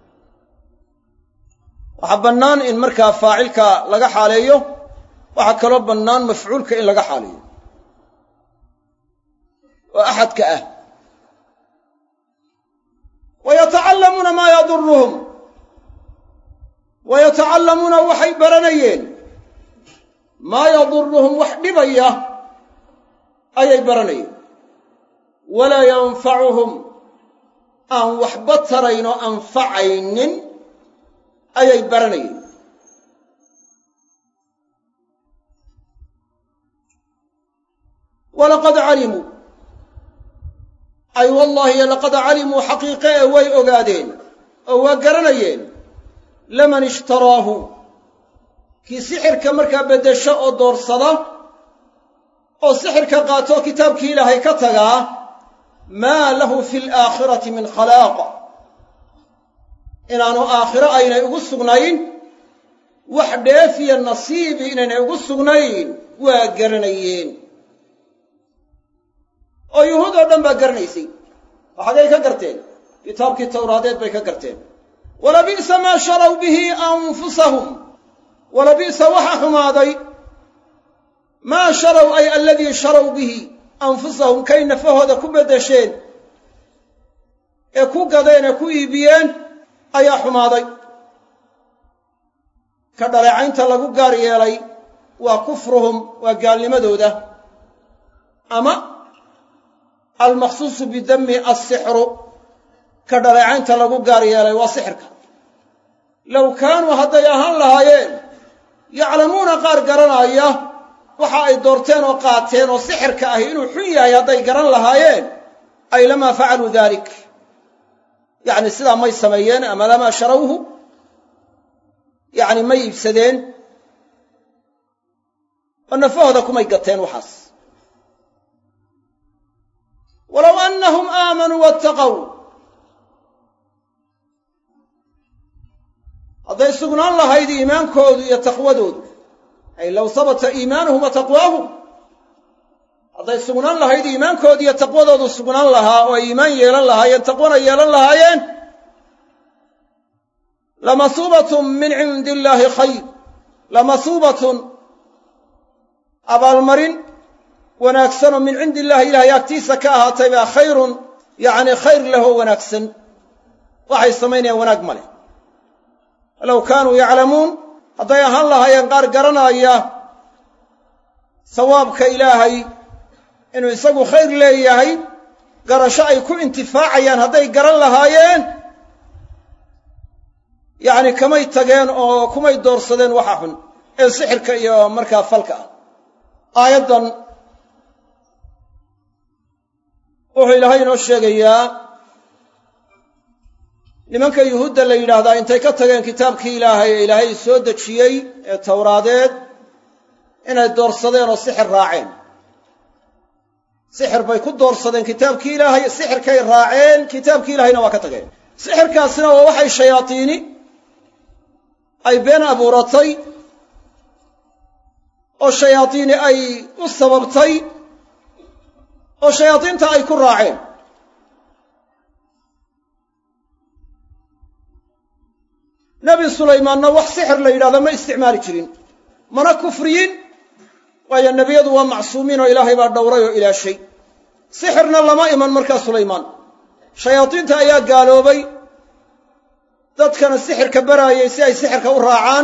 waxaa bannaan in markaa faacilka laga xaaleeyo waxaa kaloo bannaan mafcuulka in laga xaaleeyo oo axadka ah wa yatacallamuuna maa yaduruhum wa yatacallamuuna waxay baranayeen maa yaduruhum wax dhibaya ayay baranayeen walaa yanfacuhum aan waxba tarayn oo anfacaynin ayay baranayeen walaqad calimuu ay wallaahi laqad calimuu xaqiiqe ee way ogaadeen oo waa garanayeen laman ishtaraahu kii sixirka markaa beddesho oo doorsada oo sixirka qaatoo kitaabkii ilaahay ka tagaa maa lahu fi alaakhirati min khalaaq inaanu aakhiro aynay ugu sugnayn wax dheefiya nasiibi inaynay ugu sugnayn waa garanayeen oo yuhuud oo dhan baa garanaysay oo xaggay ka garteen kitaabkii tawraadeed bay ka garteen walabi'sa maa sharaw bihi anfusahum walabi'sa waxa xumaaday maa sharaw ay aladii sharaw bihi anfusahum kay nafahooda ku beddesheen ee ku gadeen ee ku iibiyeen ayaa xumaaday ka dhaleecaynta lagu gaar yeelay waa kufruhum waa gaalnimadooda ama almaqsuusu bidami assixru ka dhaleecaynta lagu gaar yeelay waa sixirka low kaanuu hadday ahaan lahaayeen yaclamuuna qaar garanaya waxa ay doorteen oo qaateen oo sixirka ahi inuu xun yahay hadday garan lahaayeen ay lamaa facaluu dalik yacni sidaa may sameeyeen ama lamaa sharawhu yacni may iibsadeen oo nafahooda kumay gateen waxaas walow annahum aamanuu wattaqow hadday sugnaan lahayd iimaankoodu iyo taqwadoodu ay low sabata iimaanuhum wa taqwaahum hadday sugnaan lahayd iimaankoodu iyo taqwadoodu sugnaan lahaa oo ay iimaan yeelan lahaayeen taqwana yeelan lahaayeen lamasuubatun min cindi illaahi khayr lamasuubatun abaalmarin wanaagsanoo min cindi illahi ilahay agtiisa ka ahaatay baa khayrun yacni khayr lahoo wanaagsan waxay samaynayaan wanaag ma leh low kaanuu yaclamuun hadday ahaan lahaayeen qaar garanaya sawaabka ilaahay inuu isagu khayr leeyahay garasho ay ku intifaacayaan hadday garan lahaayeen yacni kamay tageen oo kumay doorsadeen waxa xun ee sixirka iyo markaa falka ah aayaddan wuxuu ilaahay inoo sheegayaa nimanka yuhuudda la yidhaahdaa intay ka tageen kitaabkii ilaahay ee ilaahay soo dejiyey ee towraadeed inay doorsadeen oo sixir raaceen sixir bay ku doorsadeen kitaabkii ilaahay sixirkay raaceen kitaabkii ilaahayna waa ka tageen sixirkaasina waa waxay shayaadiini ay been abuuratay oo shayaadiini ay u sababtay oo shayaadiinta ay ku raaceen nebi sulaymaanna wax sixir la yidhahdo ma isticmaali jirin mana kufriyin waayo nebiyadu waa macsuumiin oo ilaahay baa dhowray oo ilaashay sixirna lama iman markaa sulaymaan shayaadiinta ayaa gaaloobay dadkana sixirka baraayay si ay sixirka u raacaan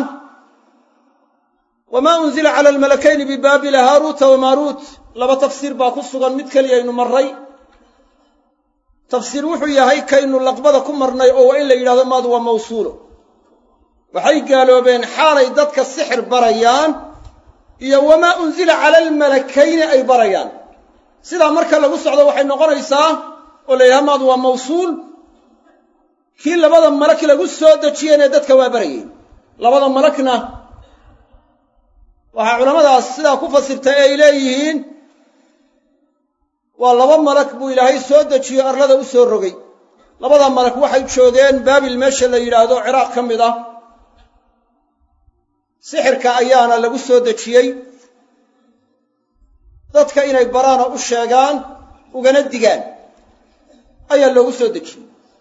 wamaa unzila cala almalakayni bibaabila haaruuta wamaaruut laba tafsiir baa ku sugan mid keliyaynu marray tafsiir wuxuu yahay kaynu laqbada ku marnay oo waa in la yidhahdo maadu waa mawsuulo waxay gaaloobeen xaalay dadka sixir barayaan iyo wamaa unzila cala almalakayni ay barayaan sidaa marka lagu socdo waxay noqonaysaa oo la yidhaha maadu waa mawsuul kii labada malak lagu soo dejiyeenee dadka waa barayeen labada malakna waxaa culammadaas sidaa ku fasirtay ee ay leeyihiin waa laba malak buu ilaahay soo dejiyo arlada u soo rogay labada malak waxay joogeen baabil meesha la yidhaahdo ciraaq ka mid ah sixirka ayaana lagu soo dejiyey dadka inay baraan oo u sheegaan ugana digaan ayaa loogu soo dejiyey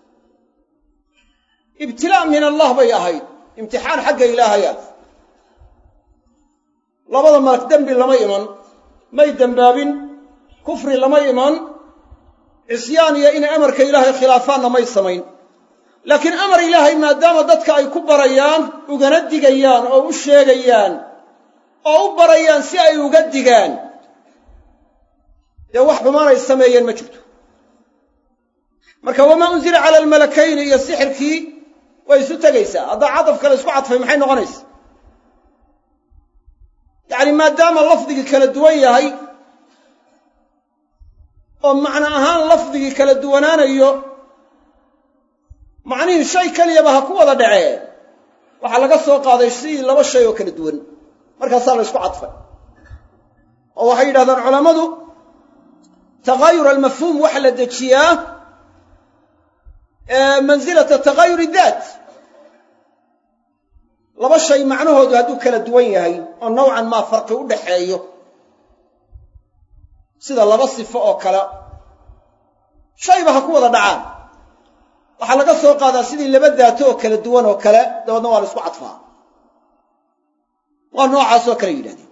ibtilaa' min allah bay ahayd imtixaan xagga ilaahaya labada malak dembi lama iman may dembaabin kufri lama iman cisyaan iyo inay amarka ilaahay khilaafaanna may samayn laakiin amar ilaahay maadaama dadka ay ku barayaan ugana digayaan oo u sheegayaan oo u barayaan si ay uga digaan dee wax xumaanay sameeyeen ma jirto marka wamaa unzila cala almalakayni iyo sixirkii way isu tegaysaa haddaa cadafka la isku cadfay maxay noqonaysa yacni maadaama lafdigii kala duwan yahay oo macno ahaan lafdigii kala duwanaanayo macnihii shay keliyaba ha ku wada dhacee waxaa laga soo qaaday sidii laba shay oo kala duwan markaasaa la ysku cadfay oo waxay yidhahdaan culammadu takaayur almafhuum waxa la dejiyaa mansilata takaayuri daat laba shay macnahoodu hadduu kala duwan yahay oo nowcan maa farqi u dhaxeeyo sida laba sifo oo kale shayba ha ku wada dhacaan waxaa laga soo qaadaa sidii laba daato oo kala duwan oo kale dabeedna waa la isku cadfaa waa noocaasoo kale yidhahdeen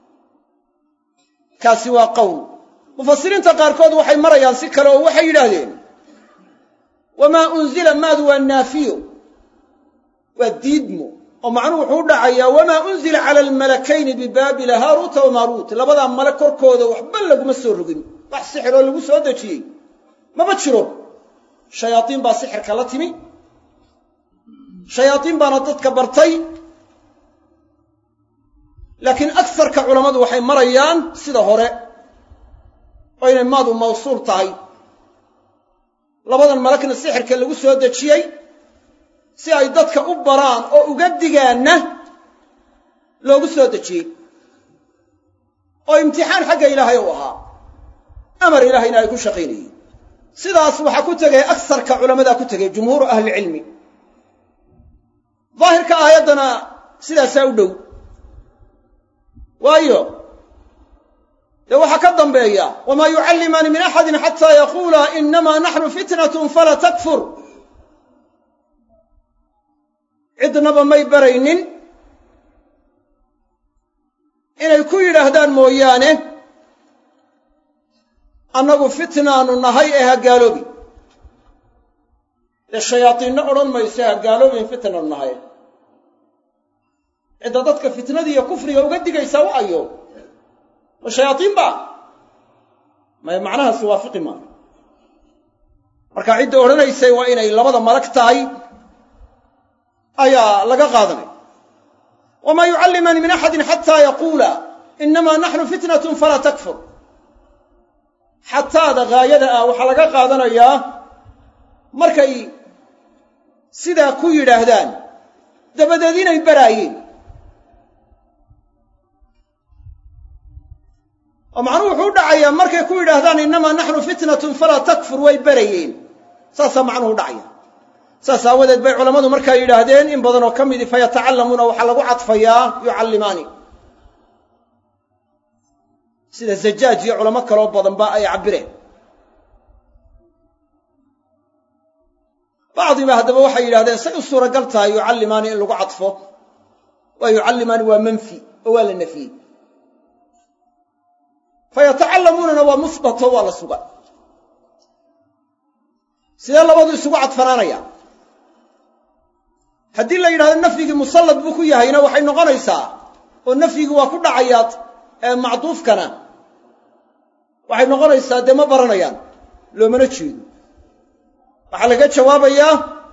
kaasi waa qowl mufasiriinta qaarkood waxay marayaan si kale oo waxay yidhaahdeen wamaa unzila maadu waa naafiyo waa diidmo oo macnuhu wuxuu u dhacayaa wamaa unzila cala almalakayni bibaabila haaruuta wamaaruut labadaa male korkooda waxba laguma soo rogin wax sixiroo lagu soo dejiyey maba jiro shayaadiin baa sixirka la timi shayaadiin baana dadka bartay laakiin agsarka culammadu waxay marayaan sida hore oo inay maadu mawsuul tahay labadan malagna sixirka lagu soo dejiyey si ay dadka u baraan oo uga digaanna loogu soo dejiyey oo imtixaan xagga ilaahay u ahaa amar ilaahayna ay ku shaqaynayeen sidaas waxaa ku tegay agsarka culammadaa ku tegay jumhuuru ahlilcilmi daahirka aayaddana sidaasaa u dhow waayo dee waxaa ka dambeeya wamaa yucallimaani min axadin xataa yaquulaa inamaa naxnu fitnatun falaa takfur cidnaba may baraynin inay ku yidhaahdaan mooyaane annagu fitnaanu nahay ee ha gaaloobi dee shayaadiinno odhan mayso ha gaaloobin fitnaanu nahay cidda dadka fitnadii iyo kufriga uga digaysaa wa ayo ma shayaadiin ba may macnahaasi waafiqi maayo marka cidda odhanaysay waa inay labada malag tahay ayaa laga qaadanaya wamaa yucallimaani min axadin xataa yaquula inamaa naxnu fitnatun falaa takfur xataada gaayada ah waxaa laga qaadanayaa markay sidaa ku yidhaahdaan dabadeed inay baraayeen oo macnuhu wuxuu u dhacayaa markay ku yidhaahdaan innamaa naxnu fitnatun falaa takfur way barayeen saasaa macnuhu u dhacaya saas aawadeed bay culammadu markaa yidhaahdeen in badanoo ka midi fayatacallamuuna waxaa lagu cadfayaa yucallimaani sida zajaaj iyo culamo kaloo badanba ay cabbireen bacdiba haddaba waxay yidhahdeen say u suuragal tahay yucallimaani in lagu cadfo waa yucallimaani waa manfi oo waa la nafiyey fayatacallamuunana waa musbato waa la suga sidee labadu isugu cadfanaanaya haddii la yidhahdo nafyigii musallad buu ku yahayna waxay noqonaysaa oo nafyigii waa ku dhacayaa ee macduufkana waxay noqonaysaa dee ma baranayaan loomana jeedo waxaa laga jawaabayaa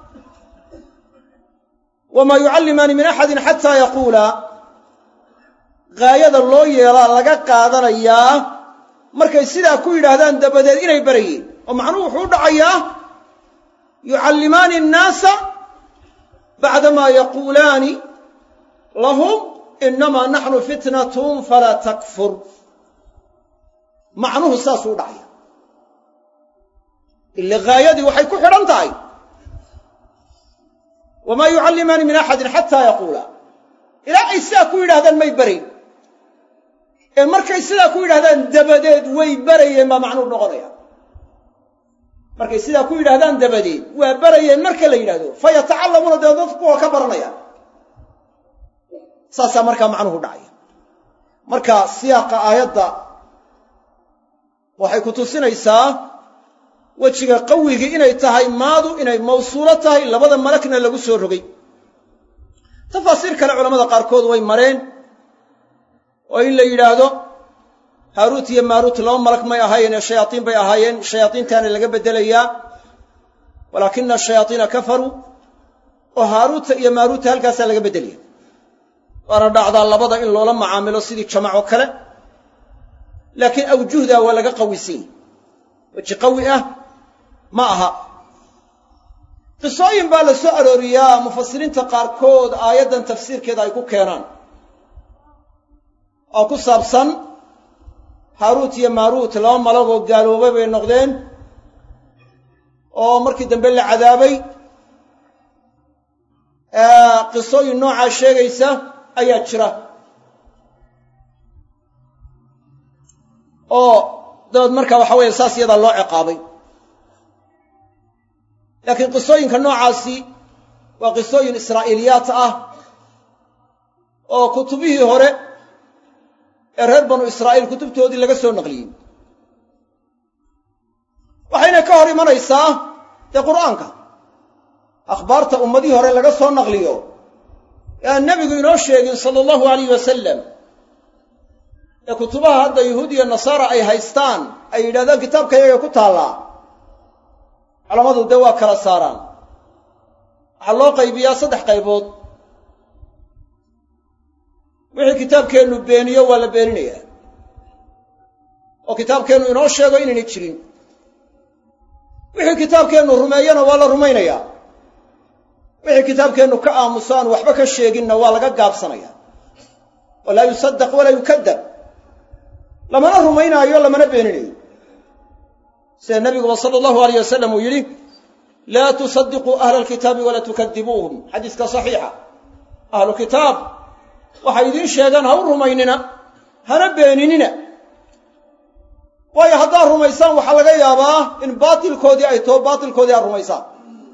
wamaa yucallimaani min axadin xataa yaquula gaayada loo yeelaa laga qaadanayaa markay sidaa ku yidhaahdaan dabadeed inay barayeen oo macnuhu wuxuu u dhacayaa yucallimaani annaasa bacdamaa yaquulaani lahum inamaa naxnu fitnatun falaa takfur macnuhu saasuu u dhacaya ila gaayadii waxay ku xidhan tahay wamaa yucallimaani min axadin xataa yaquula ilaa ay sidaa ku yidhahdaan may barayn ee markay sidaa ku yidhahdaan dabadeed way barayeen baa macnuhu noqonaya markay sidaa ku yidhahdaan dabadeed waa barayeen marka la yidhahdo fa yatacallamuuna dee dadku waa ka baranayaan saasaa markaa macnuhu dhacaya marka siyaaqa aayadda waxay ku tusinaysaa wejiga qawigii inay tahay maadu inay mawsuulo tahay labada malagna lagu soo rogay tafaasiir kale culamada qaarkood way mareen oo in la yidhaahdo haaruut iyo maaruut laba malag may ahaayeen ee shayaaiin bay ahaayeen shayaaiintaana laga beddelayaa walaakina ashayaaiina kafaruu oo haaruuta iyo maaruuta halkaasaa laga beddelaya waana dhacdaa labada in loola macaamilo sidii jamac oo kale laakiin awjuhdaa waa laga qawisan yahy weji qawi ah ma aha qisooyin baa la soo arooriyaa mufasiriinta qaarkood aayaddan tafsiirkeeda ay ku keenaan oo ku saabsan haaruut iyo maaruut laba malagoo gaaloobay bay noqdeen oo markii dambe la cadaabay qisooyin noocaa sheegaysa ayaa jira oo dabeed markaa waxa weeye saas iyadaa loo ciqaabay laakiin qisooyinka noocaasi waa qisooyin israa'iiliyaat ah oo kutubihii hore ee reer banu israa'iil kutubtoodii laga soo naqliyey waxayna ka hor imanaysaa dee qur'aanka akhbaarta ummadihii hore laga soo naqliyo ee aan nebigu inoo sheegin sala allahu alayh wasalam ee kutubaha hadda yuhuud iyo nasaara ay haystaan ay yidhahdaan kitaabka iyaga ku taallaa culammadu dee waa kala saaraan waxaa loo qaybiyaa saddex qaybood wixii kitaabkeennu beeniyo waa la beeninayaa oo kitaabkeennu inoo sheego inaynay jirin wixii kitaabkeennu rumeeyana waa la rumaynayaa wixii kitaabkeennu ka aamuso aan waxba ka sheeginna waa laga gaabsanaya walaa yusaddaq walaa yukadab lamana rumaynaayo lamana beeninayo sida nabiguba sala allahu alayh wasalam uu yidhi laa tusadiquu ahla alkitaabi walaa tukadibuuhum xadiiska saxiixa ahlu kitaab waxay idiin sheegaan ha u rumaynina hana beeninina waayo haddaad rumaysaan waxaa laga yaabaa in baatilkoodii ay taho baatilkoodii aad rumaysaan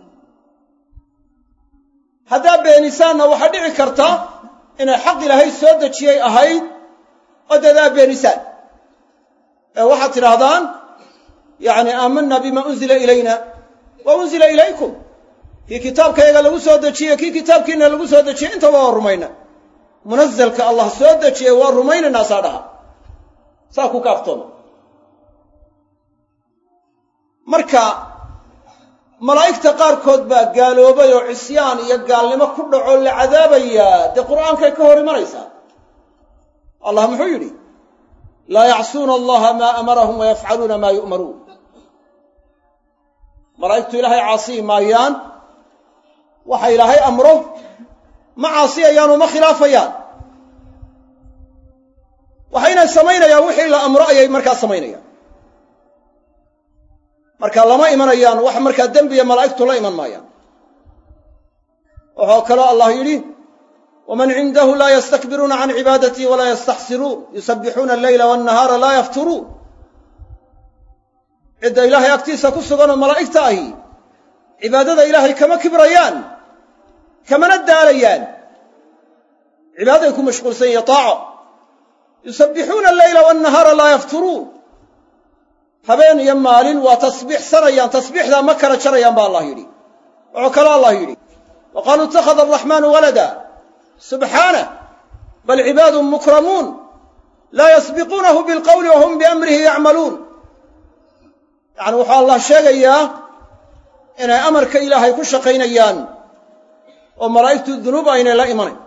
haddaad beenisaanna waxaa dhici karta inay xaq ilaahay soo dejiyey ahayd oo deed aad beenisaan ee waxaad tidhaahdaan yacni aamanna bima unzila ilayna wa unzila ilaykum kii kitaabkayaga lagu soo dejiyey kii kitaabkiina lagu soo dejiyey intaba waa rumayna munazalka allah soo dejiyey waa rumaynaynaa saa dhaha saa ku kaaftooma marka malaa'igta qaarkood baa gaaloobay oo cisyaan iyo gaalnimo ku dhaco la cadaabayaa dee qur'aankay ka hor imanaysaa allah muxuu yidhi laa yacsuuna allaha maa amarahum wayafcaluuna maa yu'maruun malaa'igtu ilaahay caasiyi maayaan waxa ilaahay amro ma caasiyayaan oo ma khilaafayaan waxaynay samaynayaan wixii la amro ayay markaa samaynayaan marka lama imanayaan wax markaa dembiya malaa'igtu la iman maayaan wuxuu kaloo allah yidhi waman cindahu laa yastakbiruuna can cibaadatii walaa yastaxsiruun yusabbixuuna alleyla wannahaara laa yafturuun cidda ilaahay agtiisa ku suganoo malaa'igta ahi cibaadada ilaahay kama kibrayaan kamana daalayaan cibaadaday ku mashquulsan yihiin taaco yusabbixuuna alleyla wannahaara laa yafturuun habeen iyo maalin waa tasbiixsanayaan tasbiixdaa ma kala jarayaan ba allah yidhi wuxuu kaloo allah yidhi wa qaaluu ittakhada araxmaanu walada subxaanah bal cibaadun mukramuun laa yasbiquunahu bilqowli wa hum biamrihi yacmaluun yacni wuxuu allah sheegayaa inay amarka ilaahay ku shaqaynayaan oo malaa'igtu dunuub aynay la imanayn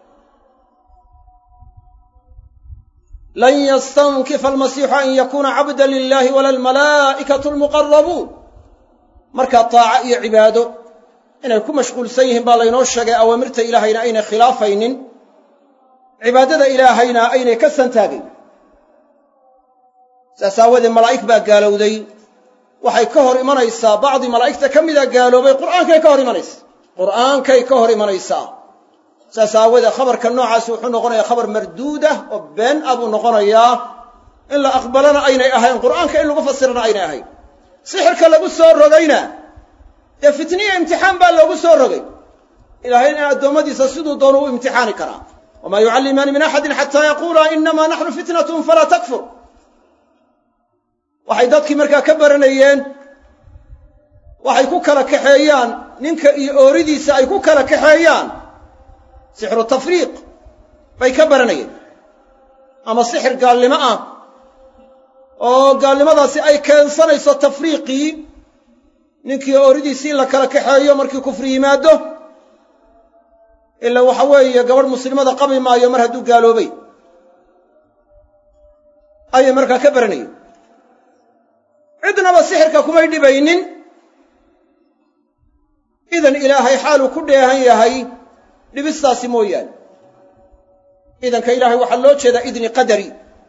lan yastankifa almasiixu an yakuuna cabda lilahi wala almalaa'ikatu almuqarabuun markaa taaco iyo cibaado inay ku mashquulsan yihiin baa laynoo sheegay awaamirta ilaahayna aynay khilaafaynin cibaadada ilaahayna aynay ka santaagayn saas aawadeed malaa'ig baa gaalowday waxay ka hor imanaysaa bacdi malaa'igta ka mida gaaloobay qur'aankay ka hor imanaysaa qur'aankay ka hor imanaysaa saas aawoodee khabarka noocaasi wuxuu noqonayaa khabar marduudah oo been ah buu noqonayaa in la aqbalana aynay ahayn qur'aanka in lagu fasirana aynay ahayn sixirka lagu soo rogayna dee fitniya imtixaan baa loogu soo rogay ilaahayna addoommadiisa siduu doonu u imtixaani karaa wamaa yucallimaani min axadin xataa yaquulaa inamaa naxnu fitnatun falaa takfur waxay dadkii markaa ka baranayeen waxay ku kala kaxeeyaan ninka iyo ooridiisa ay ku kala kaxeeyaan sixru tafriiq bay ka baranayeen ama sixir gaalnimo ah oo gaalnimadaasi ay keensanayso tafriiqii ninkii ooridiisii in la kala kaxeeyo markii kufri yimaado ila waxa weeye gabadh muslimada qabi maayo mar hadduu gaaloobay ayay markaa ka baranayeen cidnaba sixirka kumay dhibaynin idan ilaahay xaaluu ku dheehan yahay dhibistaasi mooyaane idanka ilaahay waxaa loo jeedaa idni qadari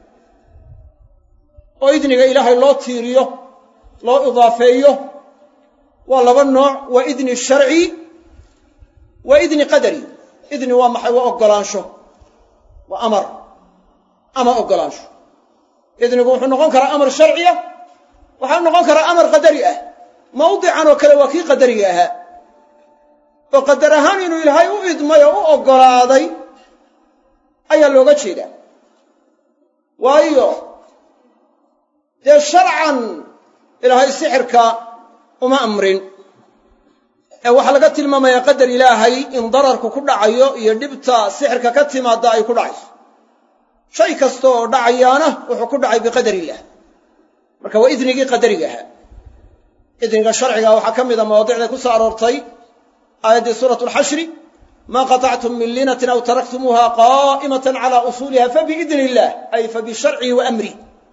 oo idniga ilaahay loo tiiriyo loo idaafeeyo waa laba nooc waa idni sharci waa idni qadari idni waa maxay waa oggolaansho waa amar ama oggolaansho idnigu wuxuu noqon karaa amar sharciya waxaa noqon karaa amar qadari ah mawdican oo kale waa kii qadariga ahaa oo qadar ahaan inuu ilaahay u idmay oo u oggolaaday ayaa looga jeedaa waayo dee sharcan ilaahay sixirka uma amrin ee waxaa laga tilmaamayaa qadar ilaahay in dararku ku dhacayo iyo dhibta sixirka ka timaadda ay ku dhacayso shay kasta oo dhacayaana wuxuu ku dhacay biqadar illaah marka waa idnigii qadariga ahaa idniga sharciga waxaa ka mida mawaadicday ku soo aroortay aayaddii suuratu alxashri maa qatactum min linatin aw taraktumuuha qaa'imatan cala usuuliha fabiidni illaah ay fabisharcihi wa amrih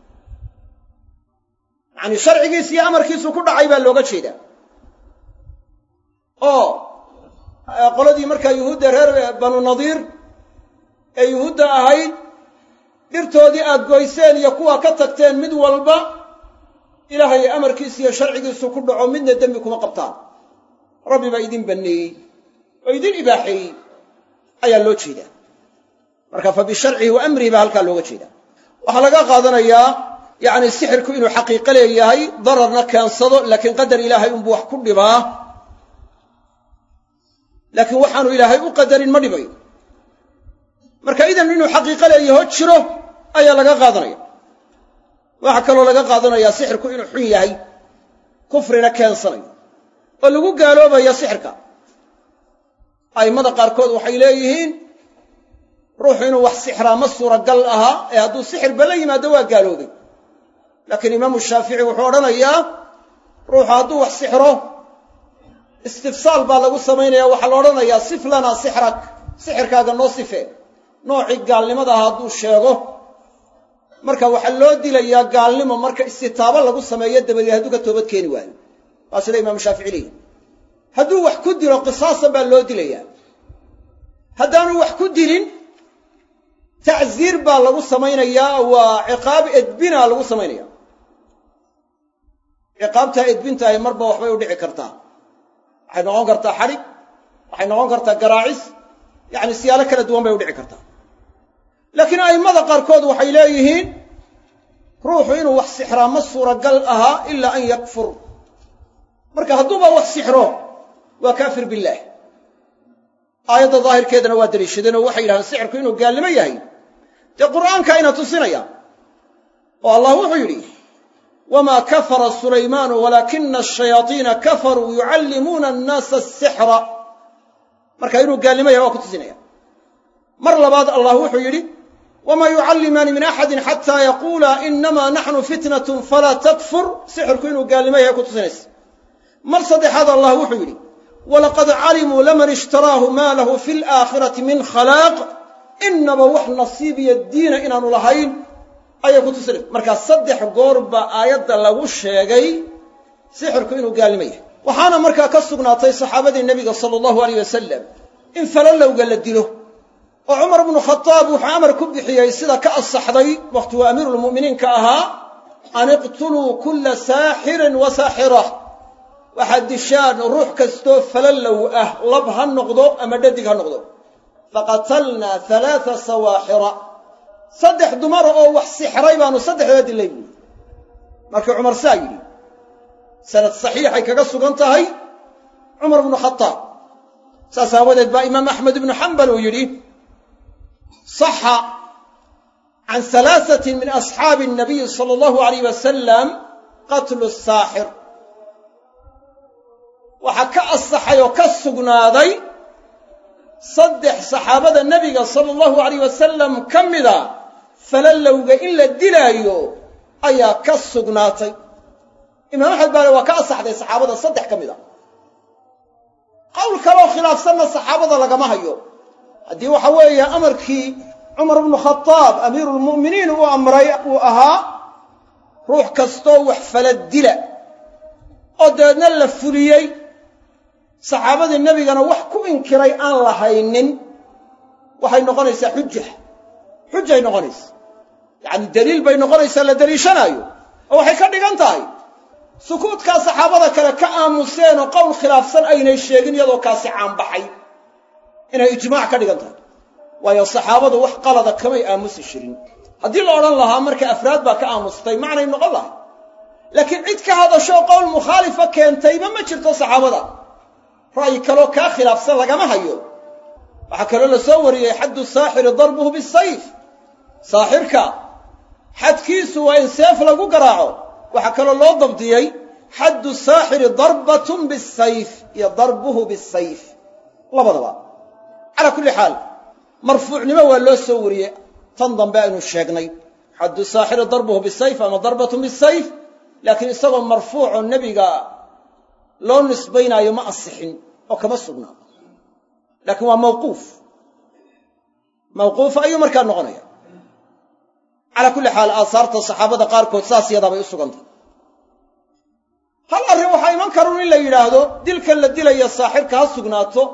yacanii sharcigiis iyo amarkiisu ku dhacay baa looga jeedaa oo qoladii markaa yuhuudda reer banu nadiir ee yuhuudda ahayd dhirtoodii aad goyseen iyo kuwaa ka tagteen mid walba ilaahay amarkiisa iyo sharcigiisu ku dhaco midna dembi kuma qabtaan rabbi baa idin banneeyey oo idin ibaaxeeyey ayaa loo jeedaa marka fa bisharcihi wa amrihi baa halkaa looga jeedaa waxaa laga qaadanayaa yacni sixirku inuu xaqiiqo leeyahay dararna keensado laakiin qadar ilaahay unbuu wax ku dhibaa laakiin waxaanu ilaahay u qadarin ma dhibayo marka idan inuu xaqiiqo leeyaho jiro ayaa laga qaadanaya waxaa kaloo laga qaadanayaa sixirku inuu xun yahay kufrina keensanayo oo lagu gaaloobayo sixirka a'immada qaarkood waxay leeyihiin ruuxu inuu wax sixraa ma suuragal aha ee hadduu sixirba la yimaado waa gaaloobay laakiin imaamu shaafici wuxuu odhanayaa ruuxu hadduu wax sixro istifsaal baa lagu samaynaya waxaa la odhanayaa sif lanaa sixrak sixirkaaga noo sife noocii gaalnimada aha hadduu sheego marka waxaa loo dilayaa gaalnimo marka istitaabo lagu sameeyo dabadeed hadduu ka toobad keeni waayo waa sida imaamu shaafici leeyihi hadduu wax ku dilo qisaasan baa loo dilayaa haddaanu wax ku dilin tacziir baa lagu samaynayaa waa ciqaab edbina lagu samaynaya ciqaabtaa edbintahay marba waxbay u dhici kartaa waxay noqon kartaa xadhig waxay noqon kartaa garaacis yacni siyaalo kala duwan bay u dhici kartaa laakiin a'immada qaarkood waxay leeyihiin ruuxu inuu wax sixraa ma suuragal ahaa ilaa an yakfur marka hadduuba wax sixro waa kaafir billaah aayadda daahirkeedana waa daliishadeen oo waxay yidhahdeen sixirku inuu gaalnimo yahay dee qur'aanka ayna tusinaya oo allah wuxuu yidhi wamaa kafara sulaymaanu walaakina ashayaadiina kafaruu yucallimuuna annaasa asixra marka inuu gaalnimo yahay waa ku tusinaya mar labaad allah wuxuu yidhi wamaa yucallimaani min axadin xataa yaquulaa inamaa naxnu fitnatun falaa takfur sixirku inuu gaalnimo yahay ku tusinaysa mar saddexaad allah wuxuu yidhi walaqad calimuu laman ishtaraahu maa lahu fi laakhirati min khalaaq inaba wax nasiib iyo diina inaanu lahayn ayay ku tusinaysa markaa saddex goor baa aayadda lagu sheegay sixirku inuu gaalnimo yahay waxaana markaa ka sugnaatay saxaabadii nebiga sala allahu aleyh wasalam in falalowga la dilo oo cumar bnu khadaab wuxuu amar ku bixiyey sida ka asaxday wakhti waa amiiruulmu'miniinka ahaa an iqtuluu kulla saaxirin wa saaxira waxaad dishaan ruux kastoo falallow ah lab ha noqdo ama dhadig ha noqdo faqatalnaa halaata sawaaxira saddex dumara oo wax sixray baanu saddexdooda dilay buuri markii cumar saa yidhi sanad saxiixay kaga sugan tahay cumar bnu khadaab saas aawadeed baa imaam axmed ibnu xambal uu yidhi saxa can halaasatin min asxaabi nabiyi sala allahu alayh wasalam qatlu saaxir waxaa ka asaxay oo ka sugnaaday saddex saxaabada nebiga sala allahu alayh wasalam ka mida falalowga in la dilaayo ayaa ka sugnaatay imaam axmed baale waa ka asaxday saxaabada saddex ka mid a qowl kaleoo khilaafsanna saxaabada lagama hayo haddii waxa weeye amarkii cumar bnu khadaab amiiruulmu'miniin uu amray uu ahaa ruux kastoo wax fala dila oo dabeedna la fuliyey saxaabadii nebigana wax ku inkiray aan lahaynin waxay noqonaysaa xuja xujay noqonaysa yacani daliil bay noqonaysaa la deliishanaayo oo waxay ka dhigan tahay sukuudkaa saxaabada kale ka aamuseen oo qowl khilaafsan aynay sheegin iyadoo kaasi caanbaxay inay ijmaac ka dhigan tahay waayo saxaabadu wax qalada kamay aamusi jirin haddii la odhan lahaa marka afraad baa ka aamustay macnay noqon lahay laakiin cid ka hadashoo qowl mukhaalifa keentayba ma jirto saxaabada ra'yi kaloo kaa khilaafsan lagama hayo waxaa kaloo la soo wariyey xaddu saaxiri darbuhu bisayf saaxirka xadkiisu waa in seef lagu garaaco waxaa kaloo loo dabdiyey xaddu saaxiri darbatun bisayf iyo darbuhu bisayf labadaba calaa kulli xaal marfuucnimo waa loo soo wariyey tan dambe aynu sheegnay xaddu saaxiri darbuhu bisayf ama darbatun bisayf laakiin isagoo marfuucoo nebiga loo nisbaynaayo ma asixin oo kama sugnaa laakiin waa mawquuf mawquuf ayuu markaa noqonaya calaa kulli xaal aasaarta saxaabada qaarkood saas yadaabay u sugantahay hal arrin waxaa iman karun in la yidhaahdo dilkan la dilaya saaxirka ha sugnaato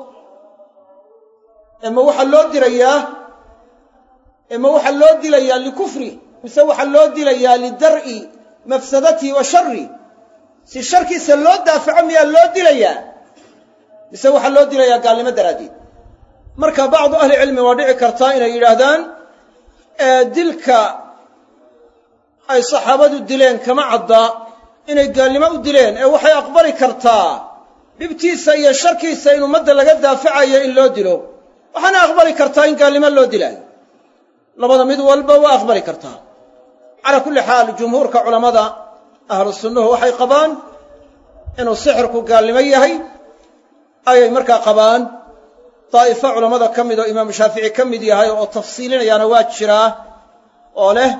ema waxaa loo dirayaa ema waxaa loo dilayaa likufri mise waxaa loo dilayaa lidar'i mafsadatihi wa sharri si sharkiisa loo daafaco miyaa loo dilayaa mise waxaa loo dilayaa gaalnimo daraaddeed marka bacdu ahli cilmi waa dhici kartaa inay yidhaahdaan dilka ay saxaabadu dileen kama cadda inay gaalnimo u dileen ee waxay aqbali kartaa dhibtiisa iyo sharkiisa in ummadda laga daafacayo in loo dilo waxaana aqbali kartaa in gaalnimo loo dilaayo labada mid walba waa aqbali kartaa calaa kulli xaal jumhuurka culammada ahlu sunnuhu waxay qabaan inuu sixirku gaalnimo yahay ayay markaa qabaan daa'ifo culammada ka mid oo imaamu shaafici ka mid yahay oo tafsiilinayaana waa jiraa oo leh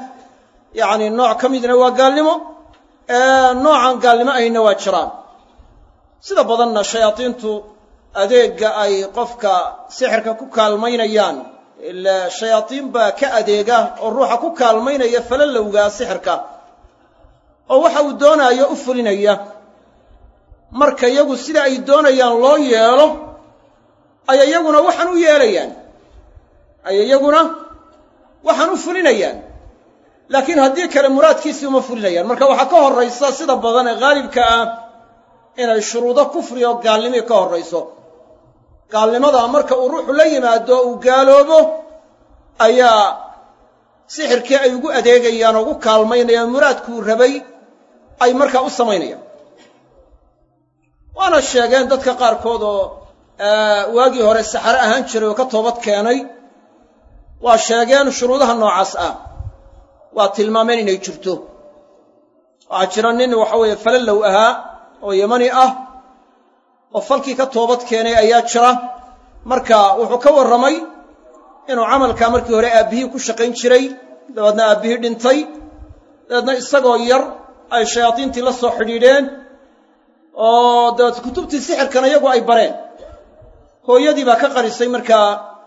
yacni nooc ka midna waa gaalnimo noocaan gaalnimo ahayna waa jiraan sida badanna shayaadiintu adeegga ay qofka sixirka ku kaalmaynayaan ila shayaadiin baa ka adeega oo ruuxa ku kaalmaynaya falalowgaa sixirka oo waxa uu doonaayo u fulinaya marka iyagu sida ay doonayaan loo yeelo ay iyaguna waxaan u yeelayaan ay iyaguna waxaan u fulinayaan laakiin haddii kale muraadkiisii uma fulinayaan marka waxaa ka horraysa sida badan ee haalibka ah inay shuruudo kufri oo gaalnimii ka horrayso gaalnimada marka uu ruuxu la yimaado uu gaaloobo ayaa sixirkii ay ugu adeegayaan oo ugu kaalmaynayaan muraadkuu rabay ay markaa u samaynayaan waana sheegeen dadka qaarkood oo waagii hore saxare ahaan jiray oo ka toobad keenay waa sheegeen shuruudaha noocaas ah waa tilmaameen inay jirto waxaa jira nin waxa weeye falallow ahaa oo yamani ah oo falkii ka toobad keenay ayaa jira marka wuxuu ka warramay inuu camalkaa markii hore aabbihii ku shaqayn jiray dabeedna aabbihii dhintay dabeedna isagoo yar ay shayaadiintii la soo xidhiidheen oo dabeed kutubtii sixirkana iyagu ay bareen hooyadii baa ka qarisay markaa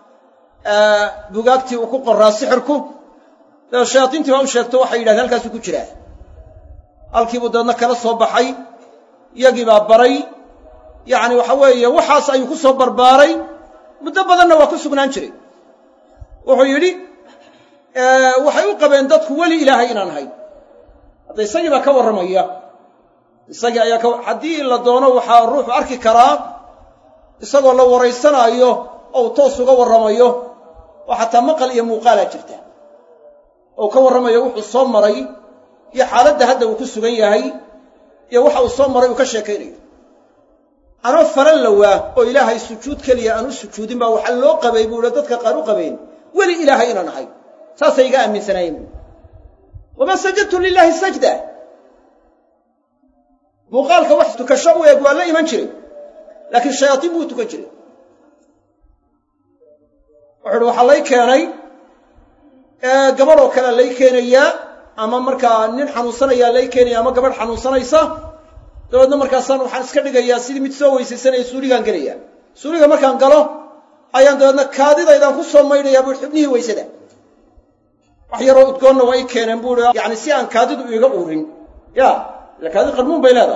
bugaagtii uu ku qoraa sixirku dabeed shayaadiintii baa u sheegto waxay yidhahdeen halkaasuu ku jiraa halkiibuu dabeedna kala soo baxay iyagii baa baray yacni waxa weeye waxaas ayuu ku soo barbaaray muddo badanna waa ku sugnaan jiray wuxuu yidhi waxay u qabeen dadku weli ilaahay inaan ahay hadda isagii baa ka warramaya isagii ayaa ka haddii la doono waxaa ruuxu arki karaa isagoo la waraysanaayo ou toos uga warramayo oo xataa maqal iyo muuqaalaa jirta ou ka warramayo wuxuu soo maray iyo xaaladda hadda uu ku sugan yahay iyo waxa uu soo maray uu ka sheekaynayo anoo falan lowaa oo ilaahay sujuud keliya aan u sujuudin baa waxaa loo qabay buu ihi dadka qaar u qabeen weli ilaahay inaan ahay saasay iga aaminsanaayeen buu wamaa sajadtu lilaahi sajda muuqaalka wax tukasho u eeg waa la iman jiray laakiin shayaadiin buu tukan jiray wuxu uhi waxaa lay keenay gabadhoo kalea lay keenayaa ama markaa nin xanuunsanayaa lay keenaya ama gabadh xanuunsanaysa dabeedna markaasaan waxaan iska dhigayaa sidii mid soo weysaysanaya suuligaan gelaya suuliga markaan galo ayaan dabeedna kaadidaydaan ku soo maydhayaa bui xubnihii weysada wax yaroo udgoonna waa i keeneen buu i yacni si aan kaadidu iiga uurin ya ila kaadi qarmuun bay leedahay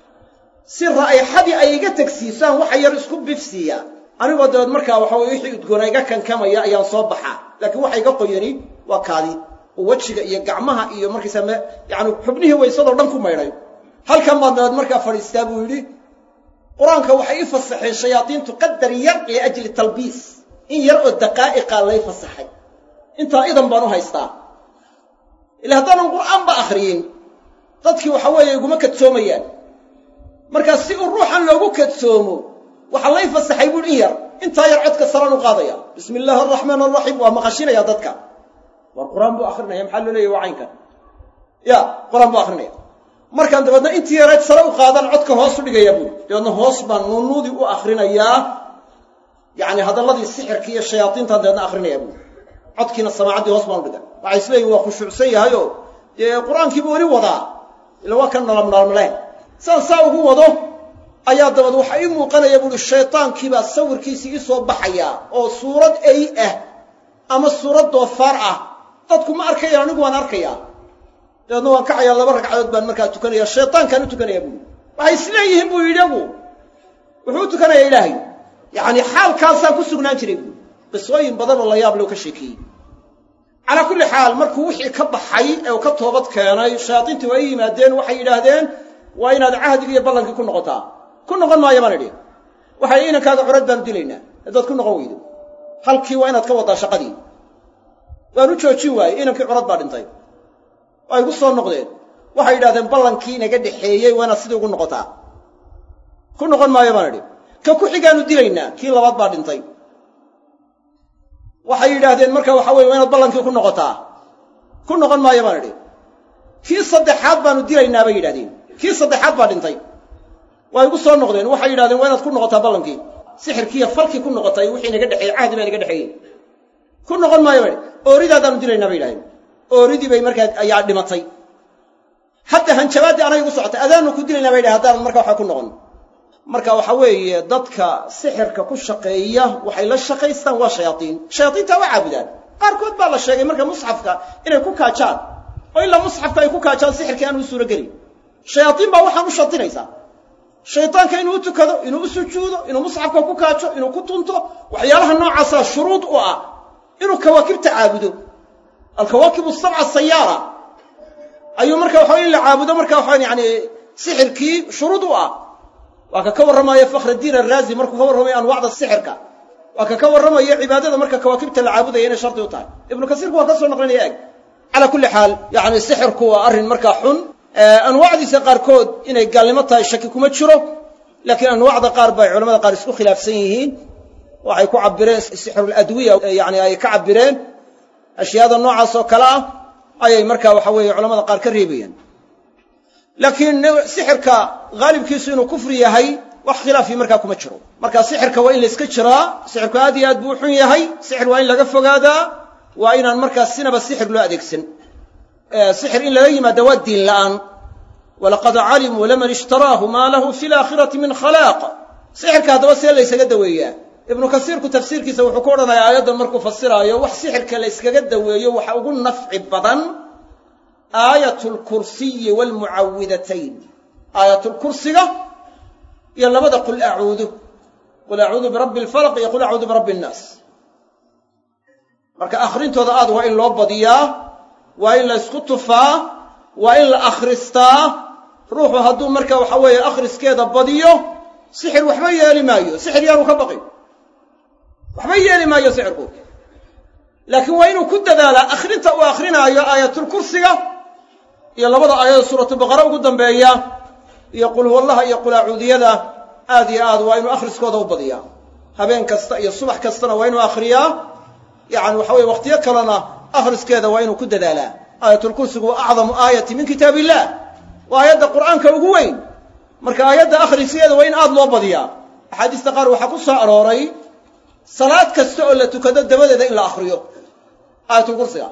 si raa'ixadii ay iga tegsiisaan waxa yar isku bifsiiya anigoo dabeed markaa waxa weye wixii udgoona iga kankamaya ayaan soo baxaa laakiin waxa iga qoyani waa kaadi oo wejiga iyo gacmaha iyo markaysaa me yacani xubnihii waysadoo dhan ku maydhay halkan baan dabeed markaa fadhiistaa buu yidhi qur-aanka waxay i fasaxeen shayaadiintu qadar yar liajli talbiis in yar oo daqaa'iqa lay fasaxay intaa idan baan u haystaa ila haddaanan qur'aanba akhriyin dadkii waxa weeye iguma kadsoomayaan markaa si uu ruuxan loogu kadsoomo waxaa lay fasaxay buuhi in yar intaa yar codka saraan u qaadaya bismi illaahi araxmaan araxiim waa maqashinaya dadka war qur-aan buu akrinaya maxaa loo leeyahy waa caynkan ya qur-aan buu akrinaya markaan dabeedna intii yareed sare u qaadaan codka hoos u dhigaya buuri dabeedna hoos baan nuunuudii u akrinayaa yacni hadalladii sixirka iyo shayaadiintaan dabeedna akrinaya buuri codkiina samaacaddii hoos baan u dhiga waxay isleeyihin waa khushuucsan yahayoo dee qur-aankiibu weli wadaa ila waa ka nalabnaalmaleen saan saa ugu wado ayaa dabeed waxaa ii muuqanaya buuhi shaydaankiibaa sawirkiisii ii soo baxaya oo suurad ey ah ama suurad doofaar ah dadku ma arkayaan anigu waan arkayaa dabeedna waan kacayaa laba ragcadood baan markaa tukanaya shaydaankaan u tukanaya buui waxay isleeyihiin buu yidhi agu wuxuu u tukanayaa ilaahay yacni xaalkaasaan ku sugnaan jiray buui qisooyin badan oo la yaab loo ka sheekeeyey calaa kulli xaal markuu wixii ka baxay ee uu ka toobad keenay shayaadiintii waa i yimaadeen waxay yidhaahdeen waa inaad cahdigii iyo ballankii ku noqotaa ku noqon maayo baan idhi waxay inankaaga curad baanu dilaynaa haddaad ku noqon weydo halkii waa inaad ka waddaa shaqadii waan u joojin waayey inankii curad baa dhintay waa igu soo noqdeen waxay yidhahdeen ballankii inaga dhexeeyey waa inaad sidii ugu noqotaa ku noqon maayo baan idhi ka ku xigaanu dilaynaa kii labaad baa dhintay waxay yidhaahdeen marka waxa weye waa inaad ballankii ku noqotaa ku noqon maayo baan idhi kii saddexaad baanu dilaynaa bay yidhahdeen kii saddexaad baa dhintay waa igu soo noqdeen waxay yidhahdeen waa inaad ku noqotaa ballankii sixirkiiyo falkii ku noqotay wixii naga dhexeeyey cahdi baa naga dhexeeyey ku noqon maayo baa ooridaadaanu dilaynaa bay yidhahdeen ooridii bay markaa ayaa dhimatay hadda hanjabaaddii anay igu socotay adaanu ku dilaynaa bay yidhahen haddaanan markaa waxaa ku noqon marka waxa weeye dadka sixirka ku shaqeeya waxay la shaqaystaan waa shayaaiin shayaaiintaa waa caabudaan qaarkood baa la sheegay marka musxafka inay ku kaajaan oo ilaa musxafka ay ku kaajaan sixirkii aan u suuro gelin shayaaiin baa waxaan u shardinaysaa shaytaanka inuu u tukado inuu u sujuudo inuu musxafka ku kaajo inuu ku tunto waxyaalaha noocaasaa shuruud u ah inuu kawaakibta caabudo alkawaakibu sabca sayaara ayuu marka waxa in la caabudo marka waxaan yani sixirkii shuruud u ah waa ka ka warramaya fakhraddiin araazi markuu ka warramaya anwaacda sixirka waa ka ka warramaya cibaadada marka kawaakibta la caabudaya inay shardi u tahay ibnu kasiirku waa ka soo naqlinaya eg calaa kulli xaal yani sixirku waa arrin markaa xun anwaacdiisa qaarkood inay gaalnimo tahay shaki kuma jiro laakiin anwaacda qaar bay culamada qaar isku khilaafsan yihiin waxay ku cabireen sixruladwiya yani ay ka cabireen ashyaada noocaas oo kale ah ayay marka waxa weeye culamada qaar ka reebayeen laakiin sixirka haalibkiisu inuu kufri yahay wax khilaafii markaa kuma jiro marka sixirka waa in la iska jiraa sixirku aad iyo aad buu u xun yahay sixir waa in laga fogaadaa waa inaan markaa sinaba sixir loo adeegsan sixir in laga yimaada waa diin la'aan walaqad calimuu laman ishtaraahu maa lahu fi laakhirati min khalaaq sixirka haddaba see laysaga daweeyaa ibnu kasiirku tafsiirkiisa wuxuu ku odhanayaa aayaddan markuu fasiraayo wax sixirka la yskaga daweeyo waxa ugu nafci badan aayat lkursiyi waalmucawidatayn aayatulkursiga iyo labada qul acuudu qul acuudu birabbi alfalaq iyo qul acuudu birabbi annaas marka akhrintooda aad waa in loo badiyaa waa in la ysku tufaa waa in la akhristaa ruuxu hadduu marka waxa weeye akhriskeeda badiyo sixir waxba yeeli maayo sixir yaanu ka baqin waxba yeeli maayo sixirku laakiin waa inuu ku dadaalaa akhrinta uu akhrinaayo aayatulkursiga iyo labada aayada suuratulbaqara ugu dambeeya iyo qul huwallaha iyo qul acuudiyada aad iyo aad waa inuu akhriskooda u badiyaa habeen kasta iyo subax kastana waa inuu akhriyaa yacani waxa weye wakhtiyo kalena akhriskeeda waa inuu ku dadaalaa aayatulkursigu waa acdamu aayati min kitaab illah waa aayadda qur'aanka ugu weyn marka aayadda akhriskeeda waa in aad loo badiyaa axaadiista qaar waxaa ku soo arooray salaad kasta oo la tukado dabadeeda in la akhriyo aayatulkursiga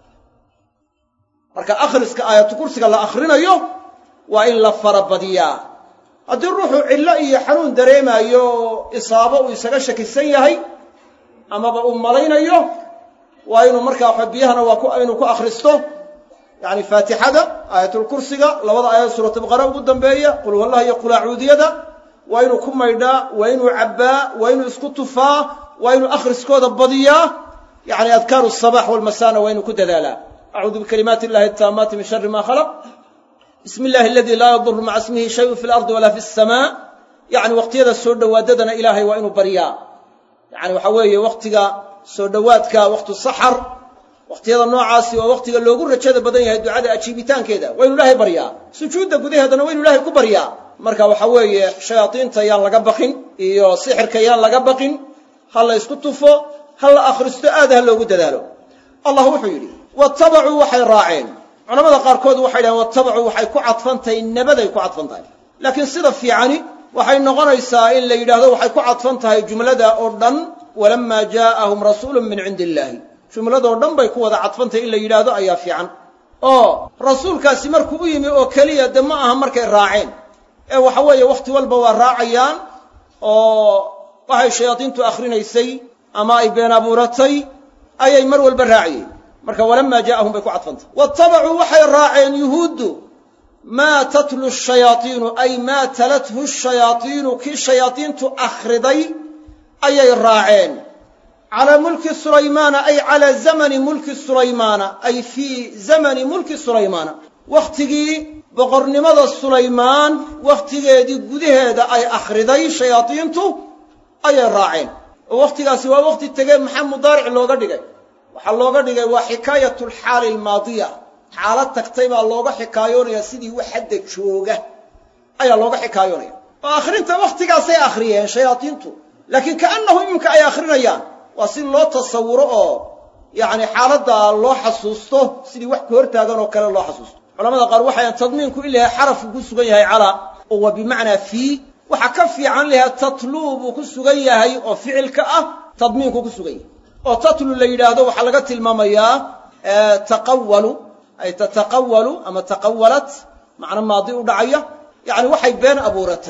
marka akhriska aayatulkursiga la akhrinayo waa in la farabadiyaa haddii ruuxu cillo iyo xanuun dareemaayo oo isaabo uu isaga shakisan yahay amaba uu malaynayo waa inuu markaa waxa biyahana waa inuu ku akhristo yacni faatixada aayatulkursiga labada aayad suuratulbaqara ugu dambeeya qul huwallaha iyo qul acuudiyada waa inuu ku maydhaa waa inuu cabbaa waa inuu isku tufaa waa inuu akhriskooda badiyaa yacni adkaaru asabax walmasana waa inuu ku dadaalaa acuudu bikalimaati illahi ataamaati min shari ma khalaq bismi illahi aladii laa yaduru maca ismihi shayun fi lardi walaa fi asamaa yacni waqtiyada soo dhowaadadana ilaahay waa inuu baryaa yacni waxa weeye wakhtiga soo dhowaadka wakhtu saxar wakhtiyada noocaasi waa wakhtiga loogu rajada badan yahay ducada ajiibitaankeeda waa inu ilaahay baryaa sujuudda gudaheedana waa inu ilaahay ku baryaa marka waxa weeye shayaadiinta yaan laga baqin iyo sixirka yaan laga baqin ha la ysku tufo ha la akhristo aad ha loogu dadaalo allah wuxuu yidhi watabacuu waxay raaceen culamada qaarkood waxay dhahen watabacuu waxay ku cadfan tahay nabaday ku cadfan tahay laakiin sida fiicani waxay noqonaysaa in la yidhaahdo waxay ku cadfan tahay jumlada oo dhan walamaa jaa'ahum rasuulun min cindi illaahi jumladoo dhan bay ku wada cadfantahay in la yidhaahdo ayaa fiican oo rasuulkaasi markuu u yimi oo keliya de ma aha markay raaceen ee waxa weeye wakhti walba waa raacayaan oo waxay shayaadiintu akhrinaysay ama ay been abuuratay ayay mar walba raaciyeen marka walamaa jaa'ahum bay ku cadfantahay watabacuu waxay raaceen yuhuuddu maa tatlu shayaaiinu ay maa talathu shayaaiinu kii shayaadiintu akhriday ayay raaceen calaa mulki sulaymaana ay calaa zamani mulki sulaymaana ay fii zamani mulki sulaymaana wakhtigii boqornimada sulaymaan wakhtigeedii gudaheeda ay akhriday shayaadiintu ayay raaceen oo wakhtigaasi waa wakhti tegee maxaa mudaaric looga dhigay waxaa looga dhigay waa xikaayatu alxaali almaadiya xaalad tagtay baa looga xikaayoonaya sidii wax hadda jooga ayaa looga xikaayoonaya oo akhrinta wakhtigaasay akhriyeen shayaadiintu laakiin kaannahu iminka ay akhrinayaan waa si loo tasawuro oo yacni xaaladda loo xasuusto sidii wax ka hortaagan oo kale loo xasuusto culamada qaar waxayan tadmiinku in lahay xarafku ku sugan yahay calaa oo waa bimacnaa fii waxa ka fiican lahaa tatluu buu ku sugan yahay oo ficilka ah tadmiinku ku sugan yahay oo tatlu la yidhaahdo waxaa laga tilmaamayaa taqawalu ay tataqawalu ama taqawalat macno maadi u dhacaya yacni waxay been abuuratay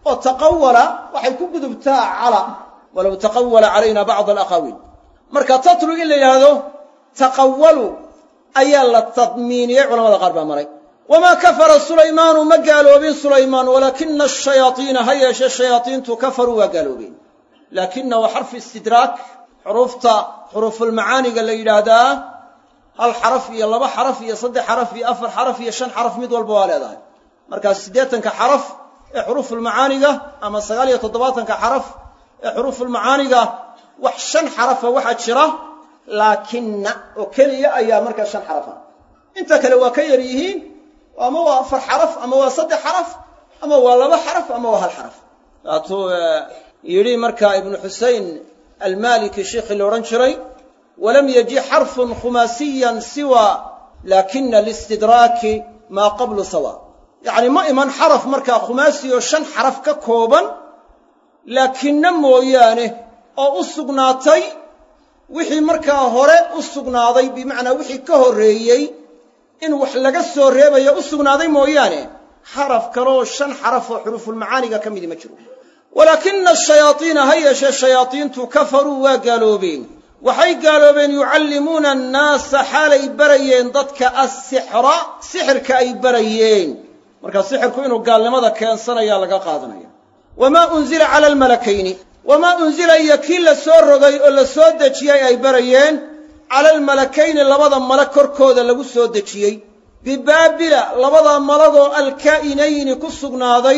oo taqawala waxay ku gudubtaa cala walow taqawala calayna bacd alaqaawiil marka tatlu in la yidhaahdo taqawalu ayaa la tadmiiniyey culamada qaar baa maray wamaa kafara sulaymaanu ma gaaloobin sulaymaan walaakina ashayaaiina ha yeeshe shayaaiintu kafaruu waa gaaloobeen laakina waa xarfu istidraak xuruufta xuruufulmacaaniga la yidhaahdaa hal xaraf iyo laba xaraf iyo saddex xaraf iyo afar xaraf iyo shan xaraf mid walba waa leedahay markaa siddeetanka xaraf ee xuruufulmacaaniga ama sagaal iyo toddobaatanka xaraf ee xuruufulmacaaniga wax shan xarafa waxaa jira laakina oo keliya ayaa markaa shan xarafa inta kale waa ka yar yihiin ama waa afar xaraf ama waa saddex xaraf ama waa laba xaraf ama waa hal xaraf waatuu yidhi markaa ibnu xusein almaliki sheikhii la odhan jiray walam yaji xarfun khumaasiyan siwa laakina listidraaki maa qablu sawa yacni ma iman xaraf markaa khumaasi oo shan xaraf ka kooban laakinna mooyaane oo u sugnaatay wixii markaa hore u sugnaaday bimacnaa wixii ka horreeyey in wax laga soo reebayo u sugnaaday mooyaane xaraf kaleoo shan xaraf oo xuruufulmacaaniga ka midi ma jiro walaakina ashayaaiina ha yeeshee shayaadiintu kafaruu waa gaaloobeen waxay gaaloobeen yucallimuuna annaasa xaalay barayeen dadka assixra sixirka ay barayeen markaa sixirku inuu gaalnimada keensanayaa laga qaadanaya wamaa unzila cala almalakayni wamaa unzila iyo kii la soo rogay oo la soo dejiyey ay barayeen cala almalakayni labada malag korkooda lagu soo dejiyey bibaabila labada malagoo alkaa'inayni ku sugnaaday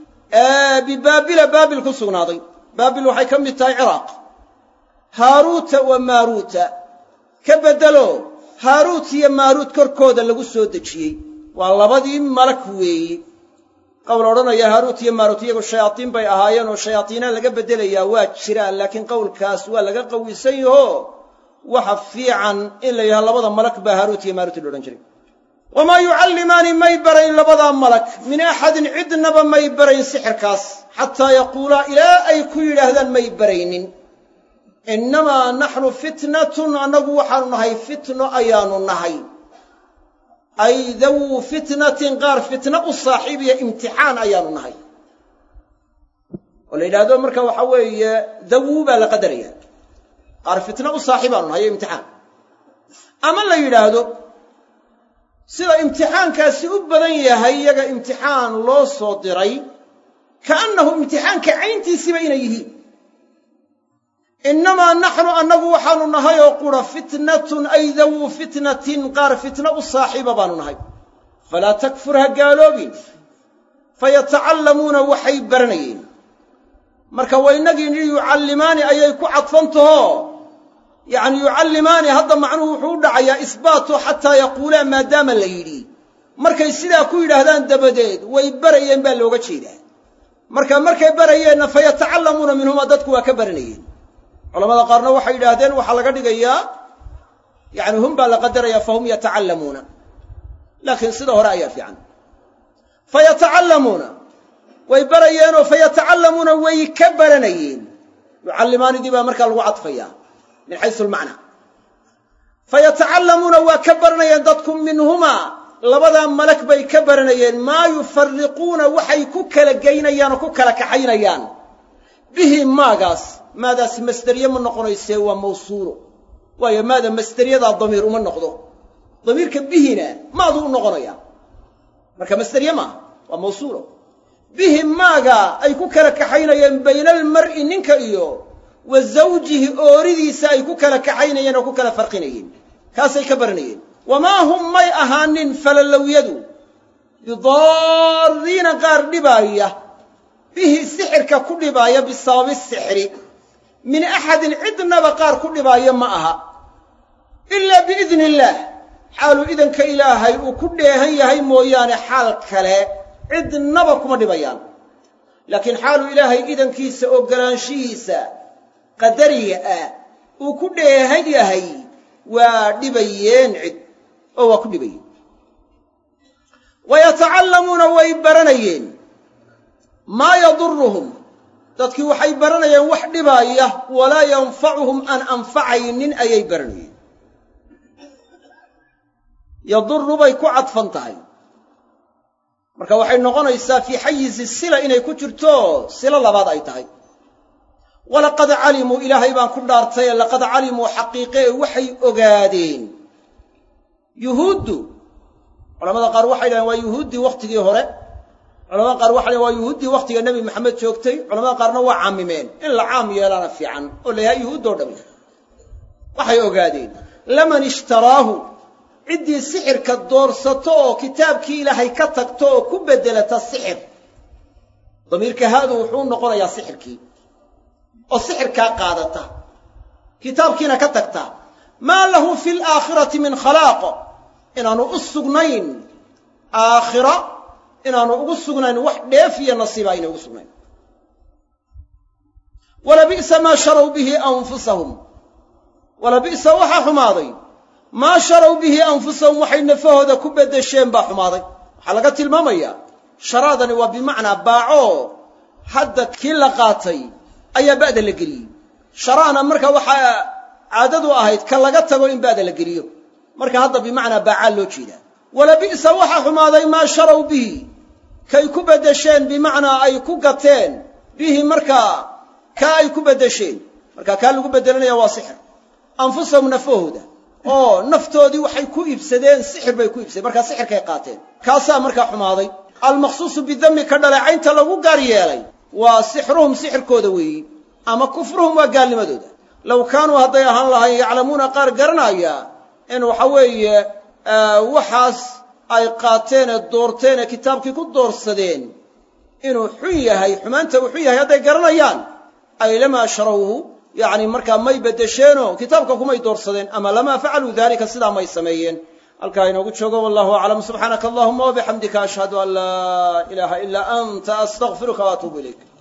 bibaabila baabil ku sugnaaday baabil waxay ka mid tahay ciraaq haaruuta wa maaruuta ka beddelo haaruut iyo maaruut korkooda lagu soo dejiyey waa labadii malag weeye qowl odhanaya haaruut iyo maaruut iyagu shayaadiin bay ahaayeen oo shayaadiina laga beddelayaa waa jiraan laakiin qowlkaas waa laga qawisan yaho waxa fiican in la yidhaha labada malag baa haaruut iyo maaruut la odhan jiray wamaa yucallimaani may barayn labadaa malag min axadin cidnaba may barayn sixirkaas xataa yaquulaa ilaa ay ku yidhaahdaan may baraynin innamaa naxnu fitnatun annagu waxaanu nahay fitno ayaanu nahay ay dawuu fitnatin qaar fitno u saaxiibiya imtixaan ayaanu nahay oo la yidhaahdo marka waxaa weeye dawuu baa la qadaraya qaar fitno u saaxiibaanu nahay o imtixaan ama la yidhaahdo sida imtixaankaasi u badan yahay iyaga imtixaan loo soo diray kaannahu imtixaanka cayntiisiiba inay yihiin innamaa naxnu annagu waxaanu nahay oo qura fitnatun ay dawuu fitnatin qaar fitno u saaxiiba baanu nahay falaa takfur ha gaaloobin fayatacallamuuna waxay baranayeen marka waynagii nidhi yucallimaani ayay ku cadfantaho yacni yucallimaani hadda macnuhu wuxuu u dhacayaa isbaatu xataa yaquulaa maadaama la yidhi markay sidaa ku yidhaahdaan dabadeed way barayeen baa looga jeedaa marka markay barayeenna fayatacallamuuna minhuma dadku waa ka baranayeen culamada qaarna waxay yidhaahdeen waxaa laga dhigayaa yani hum baa la qadaraya fahum yatacallamuuna laakiin sida hore ayaa fiican fayatacallamuuna way barayeenoo fayatacallamuuna way ka baranayeen yucallimaanidii baa markaa lagu cadfayaa min xaysu almacnaa fayatacallamuuna waa ka baranayeen dadku minhumaa labadaa malag bay ka baranayeen maa yufariquuna waxay ku kala geynayaan oo ku kala kaxaynayaan bihi maagaas maadaasi masderiye ma noqonaysee waa mawsuulo waayo maada masderiyadaa damiir uma noqdo damiirka bihina maadu u noqonaya marka masderiye maaha waa mawsuulo bihi maaga ay ku kala kaxaynayeen bayna almar'i ninka iyo wa zawjihi ooridiisa ay ku kala kaxaynayeen oo ku kala farqinayeen kaasay ka baranayeen wamaa hum may ahaanin falalowyadu bidaariina qaar dhibaaya bihi sixirka ku dhibaaya bisababi sixri min axadin cidnaba qaar ku dhibaaya ma aha ilaa biidni illaah xaaluu idanka ilaahay uu ku dheehan yahay mooyaane xaal kale cidnaba kuma dhibayaan laakiin xaaluu ilaahay idankiisa ogolaanshihiisa qadariga ah uu ku dheehan yahay waa dhibayeen cid oo waa ku dhibayeen wayatacallamuuna way baranayeen maa yaduruhum dadkii waxay baranayeen wax dhibaaya walaa yanfacuhum aan anfacaynin ayay baranayeen yaduru bay ku cadfan tahay marka waxay noqonaysaa fii xayizi sila inay ku jirto silo labaad ay tahay walaqad calimuu ilaahay baan ku dhaartay ee laqad calimuu xaqiiqee waxay ogaadeen yuhuuddu culamada qaar waxay dhahen waa yuhuuddii wakhtigii hore culamada qaar waxay dhahen waa yuhuuddii wakhtiga nebi maxamed joogtay culamada qaarna waa caamimeen in la caam yeelaana fiican oo la yahay yuhuuddoo dhami waxay ogaadeen laman ishtaraahu ciddii sixirka doorsato oo kitaabkii ilaahay ka tagto oo ku beddelata sixir damiirka haadu wuxuu noqonayaa sixirkii oo sixirkaa qaadata kitaabkiina ka tagta maa lahu fi laakhirati min khalaaq inaanu u sugnayn aakhira inaanu ugu sugnayn wax dheef iyo nasiiba aynay ugu sugnayn walabi'sa maa sharow bihi anfusahum walabi'sa waxaa xumaaday maa sharow bihi anfusahum waxay nafahooda ku beddesheen baa xumaaday waxaa laga tilmaamayaa sharaadani waa bimacnaa baaco hadda kii la qaatay ayaa ba'da la geliyey sharaana marka waxaa caadadu ahayd ka laga tago in ba'da la geliyo marka hadda bimacnaa baacaa loo jeedaa walabi'sa waxaa xumaaday maa sharow bihi kay ku beddesheen bimacnaa ay ku gateen bihi markaa kaa ay ku beddesheen marka kaa lagu beddelanaya waa sixir anfusahum nafahooda oo naftoodii waxay ku iibsadeen sixir bay ku iibsadeen markaa sixirkay qaateen kaasaa markaa xumaaday almaqsuusu bidami ka dhaleecaynta lagu gaar yeelay waa sixruhum sixirkooda weeyi ama kufruhum waa gaalnimadooda low kaanuu hadday ahaan lahayn yaclamuuna qaar garanaya in waxa weeye waxaas ay qaateen ee doorteen ee kitaabkii ku doorsadeen inuu xun yahay xumaanta uu xun yahay hadday garanayaan ay lamaa sharawhu yacni markaa may beddesheenoo kitaabka kumay doorsadeen ama lamaa facaluu daalika sidaa may sameeyeen halkaa inoogu joogo wallahu aclam subxaanaka allahuma wabixamdika ashhadu an laa ilaaha ilaa anta astaqfiruka waatuubu ilayk